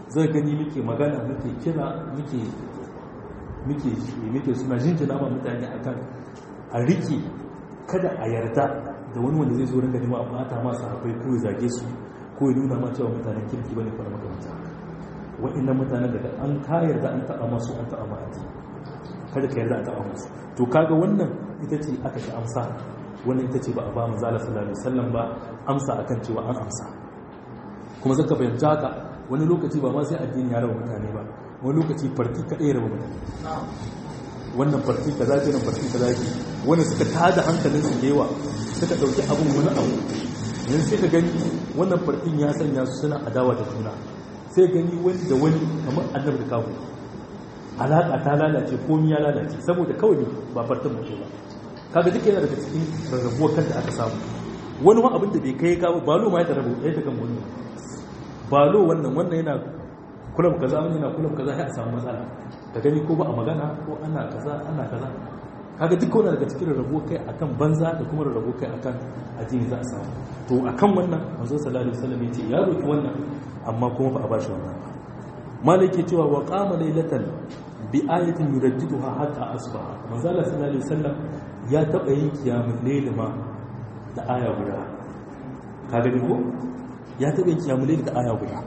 zai gani muke magana muke kira muke muke muke suna jinjina ma mutane akan a rike kada a yarda da wani wanda zai zo ringa nema a mata masu haifai ko ya zage su ko ya nuna ma cewa mutanen kirki bane ko na makamanta wa'annan mutanen daga an ka yarda an taɓa masu an taɓa ma addini kada ka yarda a taɓa musu to kaga wannan ita ce aka ci amsa wannan ita ce ba a ba mu zala sallallahu alaihi wasallam ba amsa akan cewa an amsa kuma zaka fahimci haka wani lokaci ba ma sai addini ya raba mutane ba wani lokaci farki kadai ya raba mutane wannan farki kaza ce nan farki kaza ce wanda suka tada hankalin su da yawa suka dauki abun wani abu yanzu sai ka gani wannan farkin ya sanya su suna adawa da juna sai gani wani da wani kamar annabi da kafu alaƙa ta lalace komi ya lalace saboda kawai ba fartan mutu ba kaga duk yana daga cikin rarrabuwar kanta aka samu wani ma abin da bai kai kawo balo ma ya tarabu ya ta kan wani balo wannan wannan yana kulam kaza wani yana kulam kaza sai a samu matsala ka gani ko ba a magana ko ana kaza ana kaza kaga duk wani daga cikin rarrabuwar kai akan banza da kuma rarrabuwar kai akan addini za a samu to akan wannan manzo sallallahu alaihi wasallam ya ce ya roki wannan amma kuma ba a bashi wannan ba malaki cewa wa qama laylatan bi ayatin yurajjiduha hatta asbaha manzo Allah sallallahu alaihi wasallam ya taba yin kiyamul layl ma da aya guda kaga ni ko ya taba yin kiyamul layl da aya guda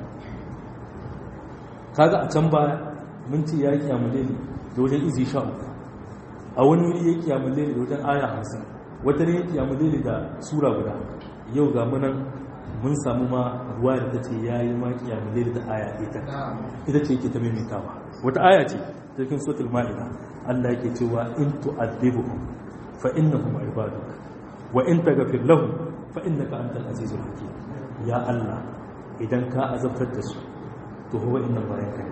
kaga a can baya mun ce ya kiyamul layl da wajen izi sha uku a wani wuri ya kiyamul layl da wajen aya 50 wata ne ya kiyamul layl da sura guda yau ga munan mun samu ma ruwa da ta ce ya yi ma kiyamul layl da aya ita ita ce yake ta maimaitawa wata aya ce cikin suratul ma'ida Allah yake cewa in tu'adhibuhum fa innahum ibaduk wa in taghfir lahum fa innaka antal azizul hakim ya Allah idan ka azabtar da su to huwa innan bayan ka ne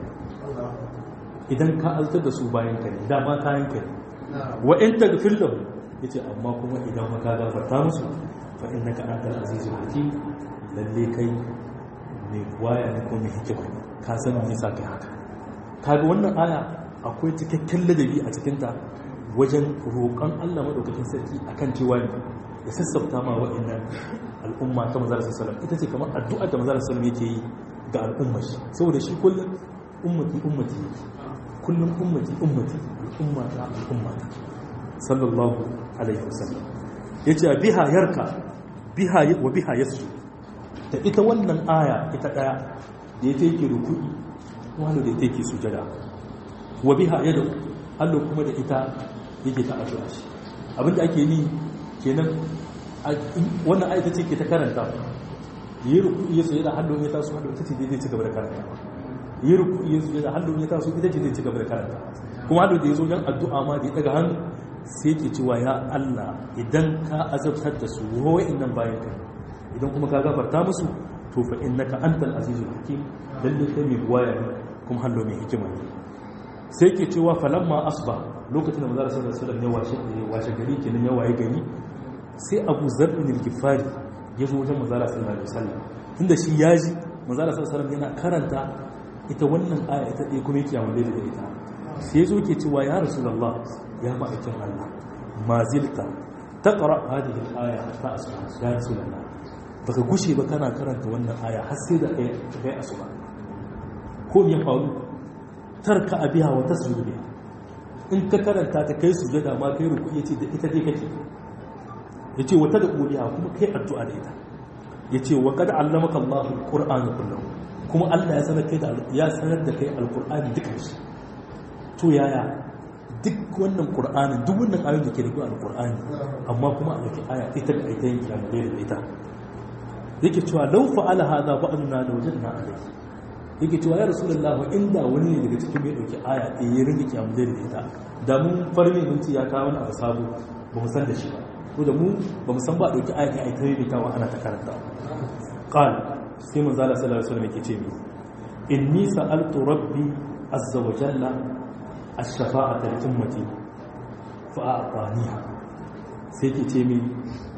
idan ka azabtar da su bayan ka ne dama kayan ka ne wa in taghfir lahum yace amma kuma idan ka gafarta musu fa innaka antal azizul hakim lalle kai ne waya ne ko mai hikima ka san me yasa kai haka kaga wannan aya akwai cikakken ladabi a cikinta wajen roƙon Allah maɗaukakin sarki akan cewa ne ya sassafta ma wa'annan al'umma ta manzara sallam ita ce kamar addu'a da manzara sallam yake yi ga al'umma shi saboda shi kullum ummati ummati kullum ummati ummati al'umma ta al'umma ta sallallahu alaihi wasallam yace biha yarka biha wa biha yasu ta ita wannan aya ita daya da yake ruku'i wani da take sujada wa biha yadu Allah kuma da ita yake ta addu'a shi abinda ake yi kenan wannan ayata ce ke ta karanta yi ruku iya sujada hallon ya taso hallon ita ce zai ci gaba da karanta yi ruku iya sujada hallon ya taso ita ce zai ci gaba da karanta kuma hallon da ya zo yan addu'a ma da ya daga hannu sai ke cewa ya Allah idan ka azabtar da su wa'in nan bayan ka idan kuma ka gafarta musu to fa innaka antal azizul hakim lalle kai mai buwaya ne kuma hallo mai hikima ne sai ke cewa falamma asba lokacin da manzara sallallahu alaihi wasallam ya washe washe gari kenan ya waye gari sai Abu Zar bin al-Ghifari ya zo wajen manzara sallallahu alaihi wasallam tunda shi ya ji manzara sallallahu alaihi wasallam yana karanta ita wannan aya ita dai kuma yake yawan da ita sai zo ke cewa ya rasulullah ya ma'aikin Allah ma zilta taqra hadhihi al-aya hatta asba ya rasulullah baka gushe ba kana karanta wannan aya har sai da kai asuba ko me faru tarka abiha wa tasjudu biha in ka karanta ta kai sujada ma kai ruku yace da ita dai kake yace wata da uliya kuma kai addu'a da ita yace wa qad allamaka Allahu al-Qur'ana kullahu kuma Allah ya sanar kai da ya sanar da kai al-Qur'ani duka shi to yaya duk wannan Qur'anin duk wannan ayoyin da ke da al-Qur'ani amma kuma a dauki aya ita da ita yake amma da ita yake cewa law fa'ala hadha ba'duna la wajadna alayhi yake cewa ya rasulullahi inda wani ne daga cikin mai dauki aya ɗaya ya ringa kiyamu da ita da mun farme mun ci ya kawo wani abu sabo ba mu san da shi ba ko da mu ba mu san ba dauki aya kai ta yi kawo ana ta karanta qal sai manzo Allah sallallahu alaihi wasallam yake ce mi inni sa'altu rabbi azza wa jalla ash-shafa'ata li ummati fa a'taniha sai ke ce mi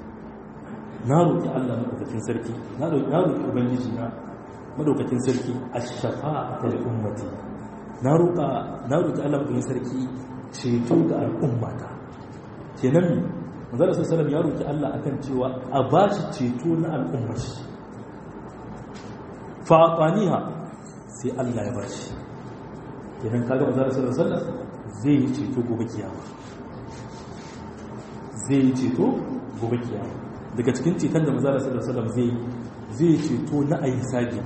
na roƙi Allah madaukakin sarki na roƙi ubangiji na madaukakin sarki ash-shafa'ata li ummati na roƙa na roƙi Allah madaukakin sarki ceto ga al'ummata kenan manzala sallallahu ya roƙi Allah akan cewa a bashi ceto na al'ummar shi fa ataniha sai Allah ya bashi kenan kaga manzo sallallahu alaihi wasallam zai yi ceto gobe kiyama zai yi ceto gobe kiyama daga cikin ceton da manzo sallallahu alaihi wasallam zai zai ceto na ayi hisabi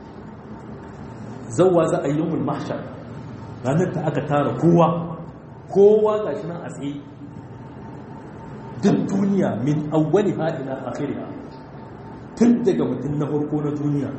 zawwa za a yi yawmul mahshar ranar da aka tara kowa kowa gashi nan a tsaye duk duniya min awwali ha ila akhiriha tun daga mutum na farko na duniya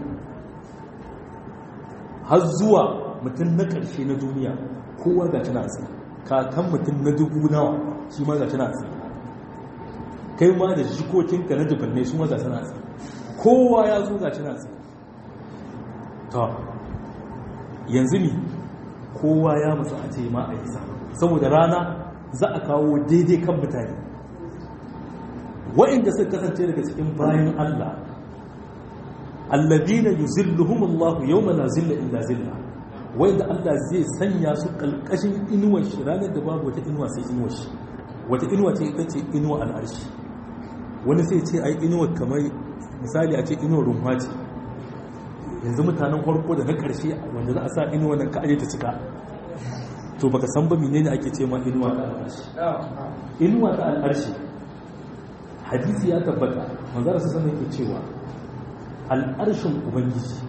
har zuwa mutum na ƙarshe na duniya kowa ga tana tsaye kakan mutum na dubu nawa shi ma ga tana tsaye kai ma da jikokinka na dubannai su ma ga tana tsaye kowa ya zo ga tana tsaye ta yanzu ne kowa ya mutu a ce ma a yi sa saboda rana za a kawo daidai kan mutane wa'inda suka kasance daga cikin bayan Allah alladina yuzilluhum Allah yawma la zilla illa zilla wa'inda Allah zai sanya su kalkashin inuwar shi ranar da babu wata inuwa sai inuwar shi wata inuwa ce ita ce inuwa al'arshi wani sai ce ai inuwa kamar misali a ce inuwar rumfa ce yanzu mutanen farko da na karshe wanda za a sa inuwa nan ka aje ta cika to baka san ba menene ake ce ma inuwa ta al'arshi inuwa ta al'arshi hadisi ya tabbata manzara su sanar ke cewa al'arshin ubangiji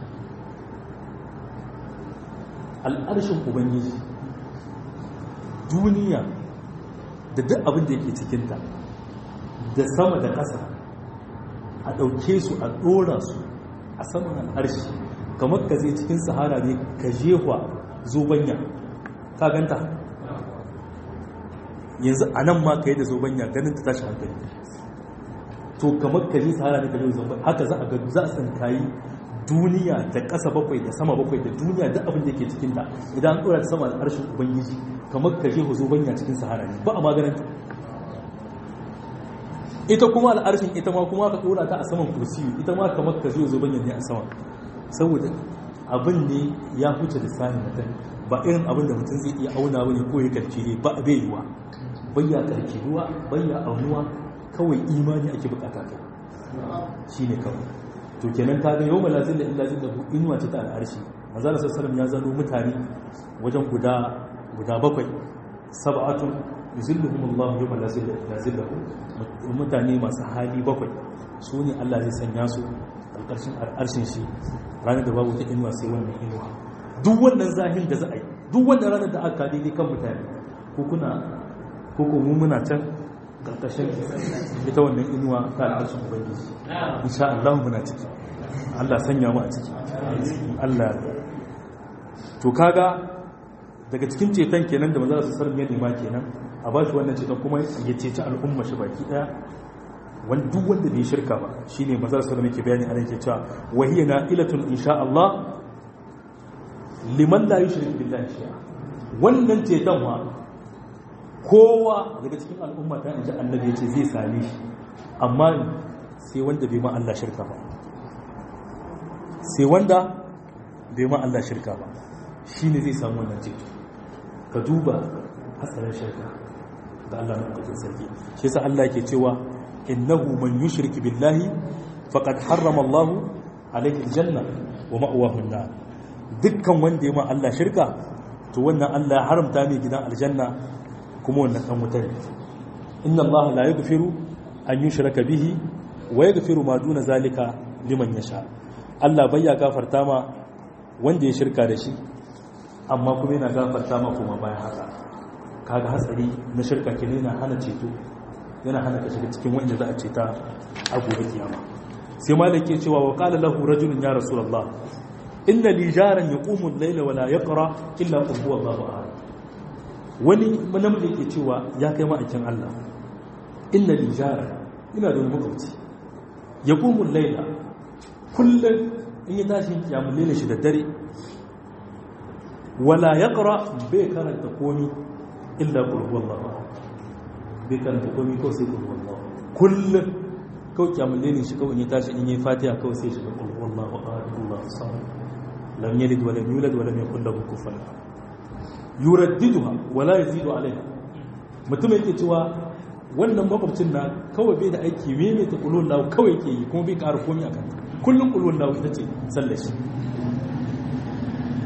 al'arshin ubangiji duniya da duk abin da yake cikinta da sama da ƙasa a ɗauke su a ɗora su a saman al'arshi kamar ka zai cikin sahara ne ka jehwa zobanya ka ganta yanzu a nan ma ka yi da zobanya ganin ta tashi hankali to kamar ka ji sahara ne ka ji zobanya haka za a ga za a tsinkayi duniya da ƙasa bakwai da sama bakwai da duniya da abin da ke cikin ta idan an ɗora ta sama al'arshin ubangiji kamar ka je zobanya cikin sahara ne ba a maganin ta ita kuma al'arshin ita ma kuma ka ɗora ta a saman kursiyu ita ma kamar ka zo zobanya ne a sama saboda abin ne ya huce lissahin mutum ba irin abin da mutum zai iya auna wani ko ya karce ne ba a bai yiwa bayya karke ruwa bayya aunuwa kawai imani ake bukata kai shi ne kawai to kenan ka ga yau malazin da illa zin da inuwa ce ta al'arshi manzala sassalam ya zano mutane wajen guda guda bakwai sab'atun yuzilluhum Allah yawma la zilla illa zillahu mutane masu hali bakwai su ne Allah zai sanya su alƙarshen al'arshin shi ranar da babu ta inuwa sai wannan inuwa duk wannan zahin da za a yi duk wannan ranar da aka daidai kan mutane ko kuna ko ko mu muna can karkashin ita wannan inuwa ta al'arshin ubangiji insha Allah muna ciki Allah sanya mu a ciki Allah to kaga daga cikin ceton kenan da maza su sarmi ya nema kenan a ba shi wannan ceton kuma ya ceci al'umma shi baki daya wani duk wanda bai shirka ba shine maza su sarmi ke bayani a nan ke cewa wahiya na ilatun insha Allah liman la yushrik billahi shay'a wannan ceton ma kowa daga cikin al'umma ta inji annabi ya ce zai same shi amma sai wanda bai ma Allah shirka ba sai wanda bai ma Allah shirka ba shi ne zai samu wannan ceto ka duba hatsarin shirka da Allah na ƙwaƙin sarki shi yasa Allah ke cewa innahu man yushrik billahi faqad harrama Allah alayhi aljanna wa ma'wahu an-nar dukkan wanda ya ma Allah shirka to wannan Allah ya haramta mai gidan aljanna kuma wannan kan wutar inna Allah la yaghfiru an yushraka bihi wa yaghfiru ma duna zalika liman yasha Allah bai ya gafarta ma wanda ya shirka da shi amma kuma yana gafarta ma kuma bayan haka kaga hatsari na shirka ke yana hana ceto yana hana ka shiga cikin wanda za a ceta a gobe kiyama sai malik ke cewa wa qala lahu rajulun ya rasulullah inna li jaran yaqumu al-layla wa la yaqra illa qul huwallahu ahad wani namiji yake cewa ya kai ma'aikin Allah inna li jaran ina da makwabci yaqumu al-layla kullum in yi tashin kiyamun lele shi da dare wala ya ƙara bai karanta komi illa ƙulhuwallah bai karanta komi kawai sai ƙulhuwallah kullum kawai kiyamun lele shi kawai in yi tashi in yi fatiha kawai sai shiga ƙulhuwallah wa ƙarfullah sa'ad lam yalid wa lam yulad wa lam yakul lahu kufuwan yuraddiduha wa la yazidu alaiha mutum yake cewa wannan makwabcin na kawai bai da aiki meme ta ƙulhuwallah kawai ke yi kuma bai ƙara komi akan ta kullum ƙulwar lawo ita ce sallashi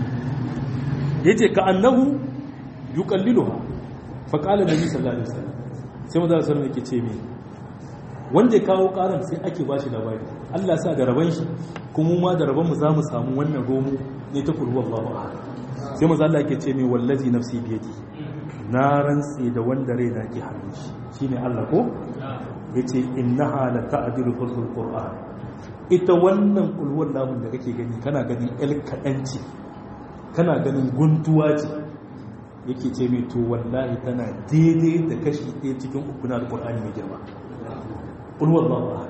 yace ka annahu yuqalliluha fa qala nabi sallallahu alaihi wasallam sai manzo sallallahu alaihi yake ce me wanda ya kawo karan sai ake bashi labari Allah sa da raban shi kuma ma da raban mu zamu samu wannan romo ne ta kullu Allahu ahad sai manzo Allah yake ce me wallazi nafsi biyadi na rantsi da wanda rai na ke hannun shi shine Allah ko yace innaha la ta'dilu fil qur'an ita wannan kulwar namun da kake gani kana ganin el kadanci kana ganin guntuwa ce yake ce mai to wallahi tana daidai da kashi ɗaya cikin uku na alƙur'ani mai girma ƙulwar ba ba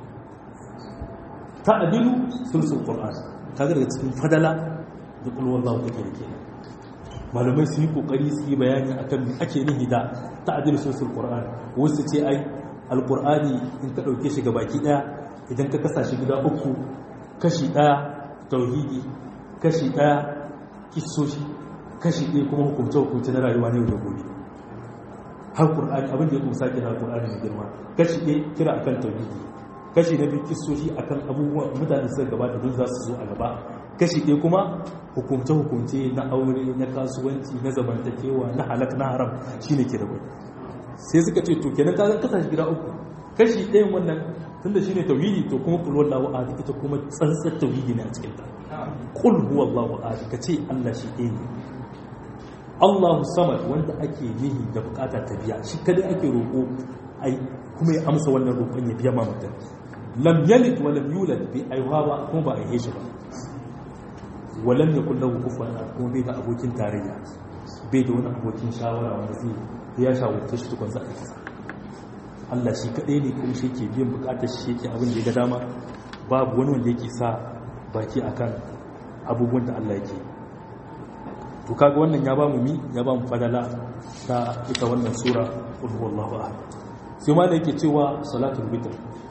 ta adilu sulsul ƙur'ani ta daga cikin fadala da ƙulwar ba take da ke malamai su yi ƙoƙari su yi bayani a kan ake nihi da ta adilu sulsul ƙur'ani wasu ce ai alƙur'ani in ka ɗauke shi ga baki ɗaya idan ka kasa shi gida uku kashi ɗaya tauhidi kashi ɗaya kisoshi kashi ɗaya kuma hukumce-hukumce na rayuwa ne da gobe har ƙur'ani abin da ya kuma sake na ƙur'ani mai girma kashi ɗaya kira akan tauhidi kashi na biyu kisoshi akan abubuwan mutane suka gabata don za su zo a gaba kashi ɗaya kuma hukumce-hukumce na aure na kasuwanci na zamantakewa na halak na haram shine ke da bai sai suka ce to kenan ka kasa shi gida uku kashi ɗayan wannan tunda shine tauhidi to kuma kul wallahu ahad ita kuma tsantsar tauhidi ne a cikin ta kul huwallahu ahad ka ce Allah shi ɗaya ne Allahu samad wanda ake nihi da bukata ta biya shi kadai ake roƙo ai kuma ya amsa wannan roƙon ya biya ma mutum lam yalid wa lam yulad bi aiwa ba kuma ba a yi shi ba wa lam yakul lahu kufuwan ahad kuma bai da abokin tarayya bai da wani abokin shawara wanda zai ya shawarce shi tukun za a kasa Allah shi kaɗai ne kuma shi ke biyan bukatar shi yake abin da ya ga dama babu wani wanda yake sa baki akan abubuwan da Allah yake to kaga wannan ya ba mu mi ya ba mu fadala ta ita wannan sura qul huwallahu ahad sai ma da yake cewa salatul witr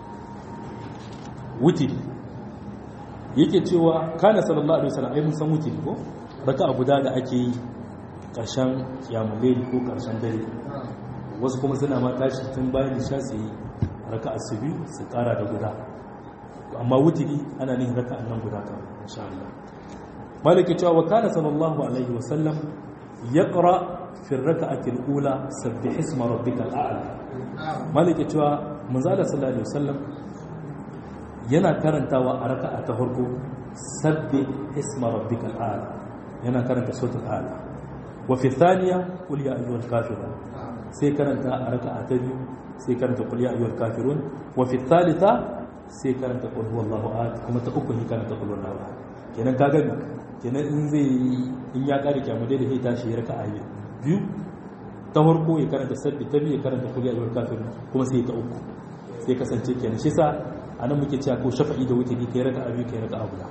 witr yake cewa kana sallallahu alaihi wasallam ai mun san witr ko raka'a guda da ake yi karshen kiyamul layl ko karshen dare wasu kuma suna ma tashi tun bayan isha su yi raka'a su biyu su kara da guda amma wutiri ana nihin raka'an nan guda kan insha Allah malaki cewa wa kana sallallahu alaihi wa sallam yaqra fi raka'ati al-ula sabbih isma rabbikal a'la malaki cewa manzo sallallahu alaihi wasallam yana karantawa a raka'a ta farko sabbih isma rabbikal a'la yana karanta suratul a'la wa fi thaniya qul ya ayyuhal kafirun sai karanta a raka'a ta biyu sai karanta qul ya ayyuhal kafirun wa fi thalitha sai karanta qul huwallahu ahad kuma ta uku ne karanta qul huwallahu ahad kenan ka gani kenan in zai in ya kare kyamu dai da zai tashi ya raka'a biyu ta farko ya karanta sabbi ta biyu ya karanta qul ya ayyuhal kafirun kuma sai ta uku sai kasance kenan shi sa anan muke cewa ko shafa'i da wutiri kai raka'a biyu kai raka'a guda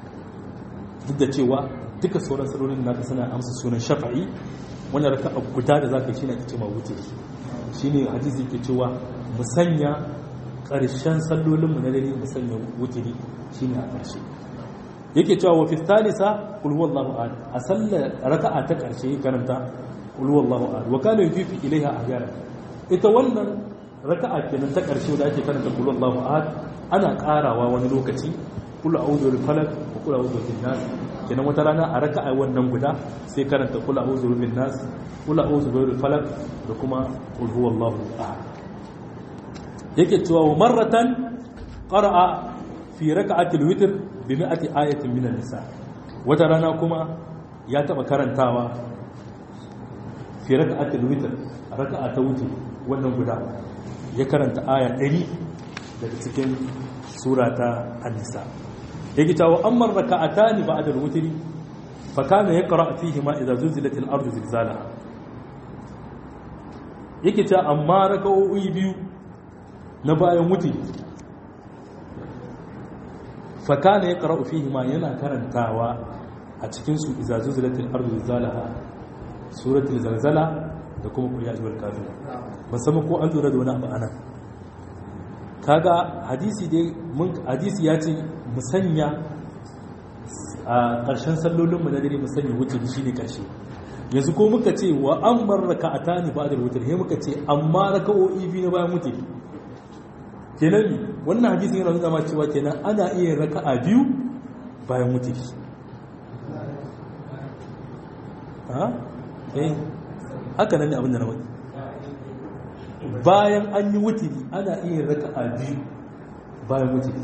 duk da cewa duka sauran salorin naka suna amsa sunan shafa'i wannan raka guda da zaka yi shine ake cewa wutiri shine hadisi ke cewa mu sanya ƙarshen sallolin mu na dare mu sanya wutiri shine a ƙarshe yake cewa wa fi thalitha qul huwallahu ahad a sallar raka'a ta ƙarshe karanta qul huwallahu ahad wa kana yufi ilaiha ahyara ita wannan raka'a kenan ta ƙarshe da ake karanta qul huwallahu ahad ana ƙarawa wani lokaci qul a'udhu bil falaq wa qul a'udhu bin nas kenan wata rana a raka'a wannan guda sai karanta qul a'udhu bin nas qul a'udhu bil falaq da kuma qul huwallahu ahad yake cewa wa marratan qara'a fi raka'atil witr bi mi'ati ayatin min an-nisa wata rana kuma ya taba karantawa fi raka'atil witr raka'a ta witr wannan guda ya karanta aya 100 daga cikin sura ta an-nisa yake cewa amma raka'atani ba'da al-witr fa kana yaqra fihi ma idza zulzilat al-ardu zilzalaha yake cewa amma raka'o'i biyu na bayan wuti fakana ya ƙara'u fihi ma yana karantawa a cikinsu izazu zilatul ardu zalaha suratul zalzala da kuma kul ya ayyuhal kafirun musamman ko an lura da wani abu anan kaga hadisi dai mun hadisi ya ce mu sanya a ƙarshen sallolin mu na dare mu sanya wuce shine ƙarshe yanzu ko muka ce wa an bar raka'atani ba'da wutr he muka ce amma raka'o'i biyu na bayan wuce kenan wannan hadisin yana nuna ma cewa kenan ana iya raka'a biyu bayan mutiki ha eh haka nan ne abin da na wani bayan an yi wutiri ana iya raka a biyu bayan wutiri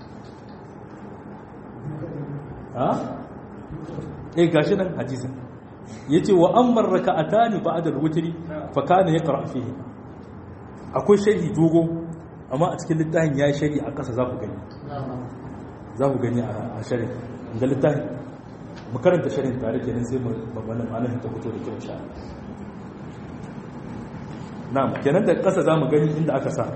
ha eh gashi nan hadisin yace wa ammar raka'atani ba'da al-witri fa kana yaqra fihi akwai sharhi dogo amma a cikin littafin yayi sharhi a ƙasa za ku gani za ku gani a sharhi da littafin mu karanta sharhin tare kenan sai mu wannan malamin ta fito da kyau sha na'am kenan da ƙasa za mu gani inda aka sa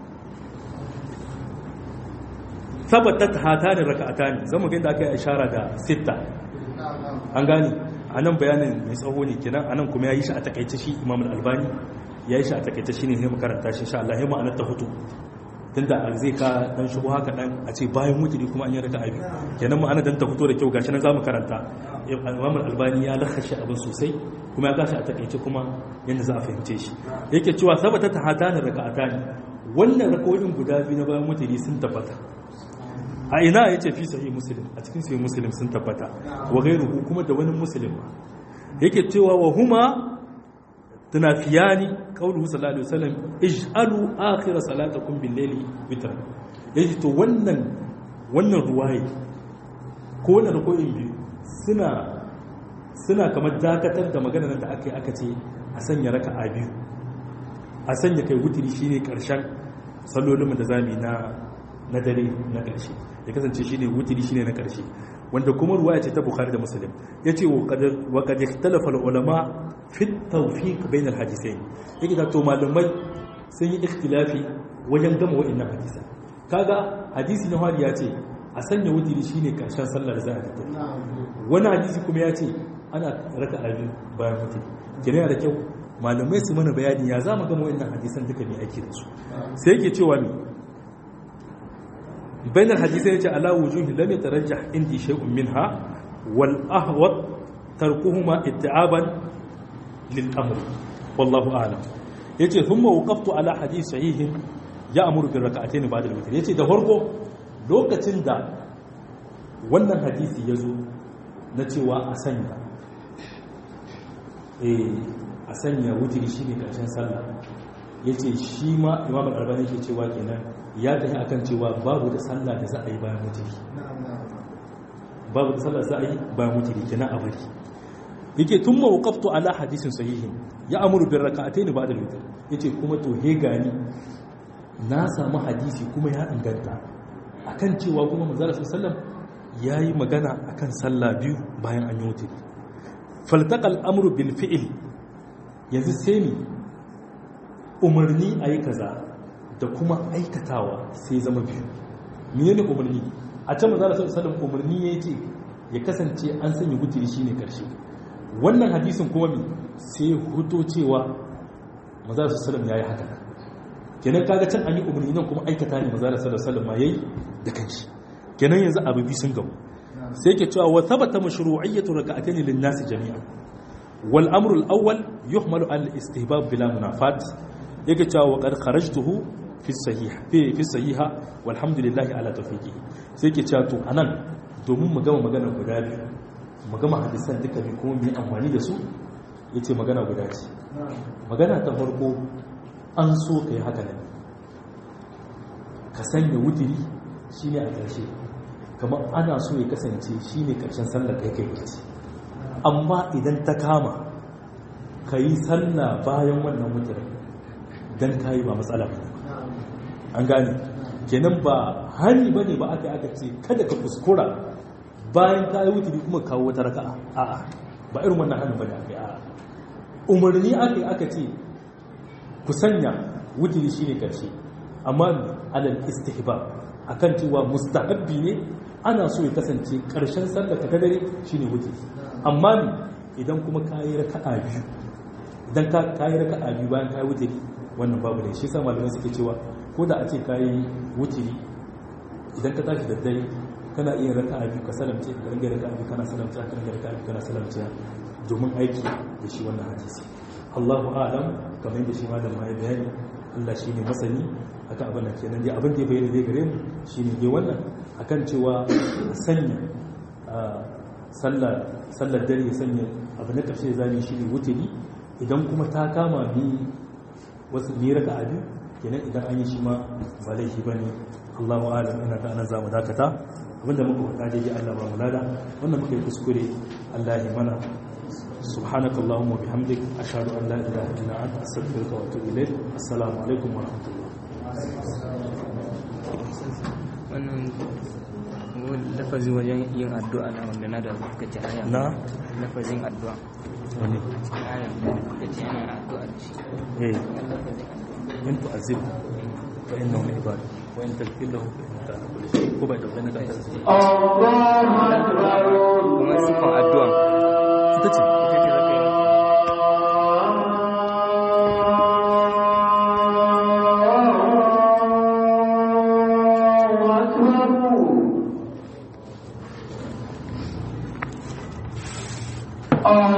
tabbatat hatani raka'atani zamu ga inda aka yi ishara da sitta an gane a nan bayanin mai tsawo ne kenan a nan kuma ya yi shi a takaice shi imam al-albani ya yi shi a takaice shi ne sai makaranta shi insha Allah ya ma'anar ta hutu tunda zai ka dan shigo haka dan a ce bayan mutuni kuma an yi raka abi kenan ma'ana dan ta fito da kyau gashi nan zamu karanta imam al-albani ya lakhashi abin sosai kuma ya gashi a takaice kuma yanda za a fahimce shi yake cewa sabata ta hatani raka'atani wannan rakawoyin guda biyu na bayan mutuni sun tabbata a ina ya ce fi sahih muslim a cikin sahih muslim sun tabbata wa ghairuhu kuma da wani muslim yake cewa wa huma tunafiyani qauluhu sallallahu alaihi wasallam ij'alu akhir salatakum bil layli witr yace to wannan wannan ruwaye ko wannan rukoyin biyu suna suna kamar dakatar da maganar da aka yi aka ce a sanya raka'a biyu a sanya kai wutiri shine karshen sallolin da zamu na na dare na ƙarshe ya kasance shi ne wutiri shi ne na ƙarshe wanda kuma ruwa ce ta bukhari da musulun ya ce wa kad ikhtalafa ulama fi tawfiq bain alhadisain yake da to malamai sun yi ikhtilafi wajen gama wa'annan hadisa kaga hadisi na hari ya ce a sanya wutiri shine karshen sallar za a tafi wani hadisi kuma ya ce ana raka abi bayan wutiri kenan da kyau malamai su mana bayani ya zama gama wa'annan hadisan duka ne ake da su sai yake cewa ne بين الحديثين على وجوه لم يترجح عندي شيء منها والأهوط تركهما اتعابا للأمر والله أعلم yace thumma waqaftu ala hadith sahihin ya'muru bir rak'atayn ba'da al-witr yace da farko lokacin da wannan hadisi yazo na cewa a sanya eh a sanya wutri shine karshen sallah yace shi ma imam al-albani yake cewa kenan ya tafi akan cewa babu da sallah da za a yi bayan mutiri babu da sallah za a yi bayan mutiri kenan a bari yake tun mawqaftu ala hadisin sahihin ya amuru bin raka'atayn ba'da al-witr yace kuma to he gani na samu hadisi kuma ya inganta akan cewa kuma manzo sallallahu yayi magana akan sallah biyu bayan an yi mutiri faltaqal amru bil fi'l yanzu sai ni umarni ayi kaza da kuma aikatawa sai zama biyu mene ne umarni a can maza da sallam umarni ya ce ya kasance an sanya wutiri shine karshe wannan hadisin kuma mi sai huto cewa maza da sallam ya yi haka kenan kaga can an yi umarni nan kuma aikata ne maza da sallam ma ya yi da kanshi kenan yanzu abu biyu sun gamu sai ke cewa wa thabata mashru'iyyatu raka'atayn lin nasi jami'a wal amru al awwal yuhmalu al istihbab bila munafat yake cewa wa qad kharajtuhu fi sahiha fi fi sahiha walhamdulillahi ala tawfiqihi sai yake cewa to anan domin mu gama magana guda biyu mu gama hadisan duka bi kuma mu yi amfani da su yace magana guda ce magana ta farko an so kai haka ne ka sanya wutiri shine a ƙarshe kamar ana so ya kasance shine ƙarshen sallar kai kai ce amma idan ta kama ka yi sallah bayan wannan wutirin don kayi ba matsala ba an gane kenan ba hani ba ne ba aka aka ce kada ka kuskura bayan kayi wuturi kuma kawo wata raka'a a'a ba irin wannan hannun ba ne aka yi a'a umarni aka yi aka ce ku sanya wuturi shine karshe amma alal istihbab akan cewa mustahabbi ne ana so ya kasance karshen sallar ka dare shine wuturi amma idan kuma kayi raka'a biyu idan ka kayi raka'a biyu bayan kayi wuturi wannan babu ne shi sa malamai suke cewa ko da a ce kayi wuturi idan ka tashi da dare kana iya raka abi ka salamce ka ringa raka abi kana salamce ka ringa raka abi kana salamce domin aiki da shi wannan hadisi Allahu a'lam kamar yadda shi ma da mai bayani Allah shine masani akan abin da kenan dai abin da ya bayyana dai gare mu shine dai wannan akan cewa sanya sallar dare ya sanya abu na ƙarshe zane shi ne wuturi idan kuma ta kama bi wasu ne raka abi kenan idan an yi shi ma ba laifi ba ne allahu alam ina ga anan zamu dakata abinda muka faɗa daidai allah ba mu lada wanda muka yi kuskure allah ya mana سبحانك اللهم وبحمدك أشهد أن لا إله إلا أنت أستغفرك وأتوب إليك السلام عليكم ورحمة الله wannan lafazin wajen yin addu'a na wanda na da suka ci haya na lafazin addu'a wani haya da suka ci yana addu'a da shi eh wannan lafazin addu'a in tu'azib fa innahu min ibad wa in taghfir lahu fa innaka ala kulli shay'in ko bai dauke na ka kuma sifan addu'a ita ce ita ce zaka yi Oh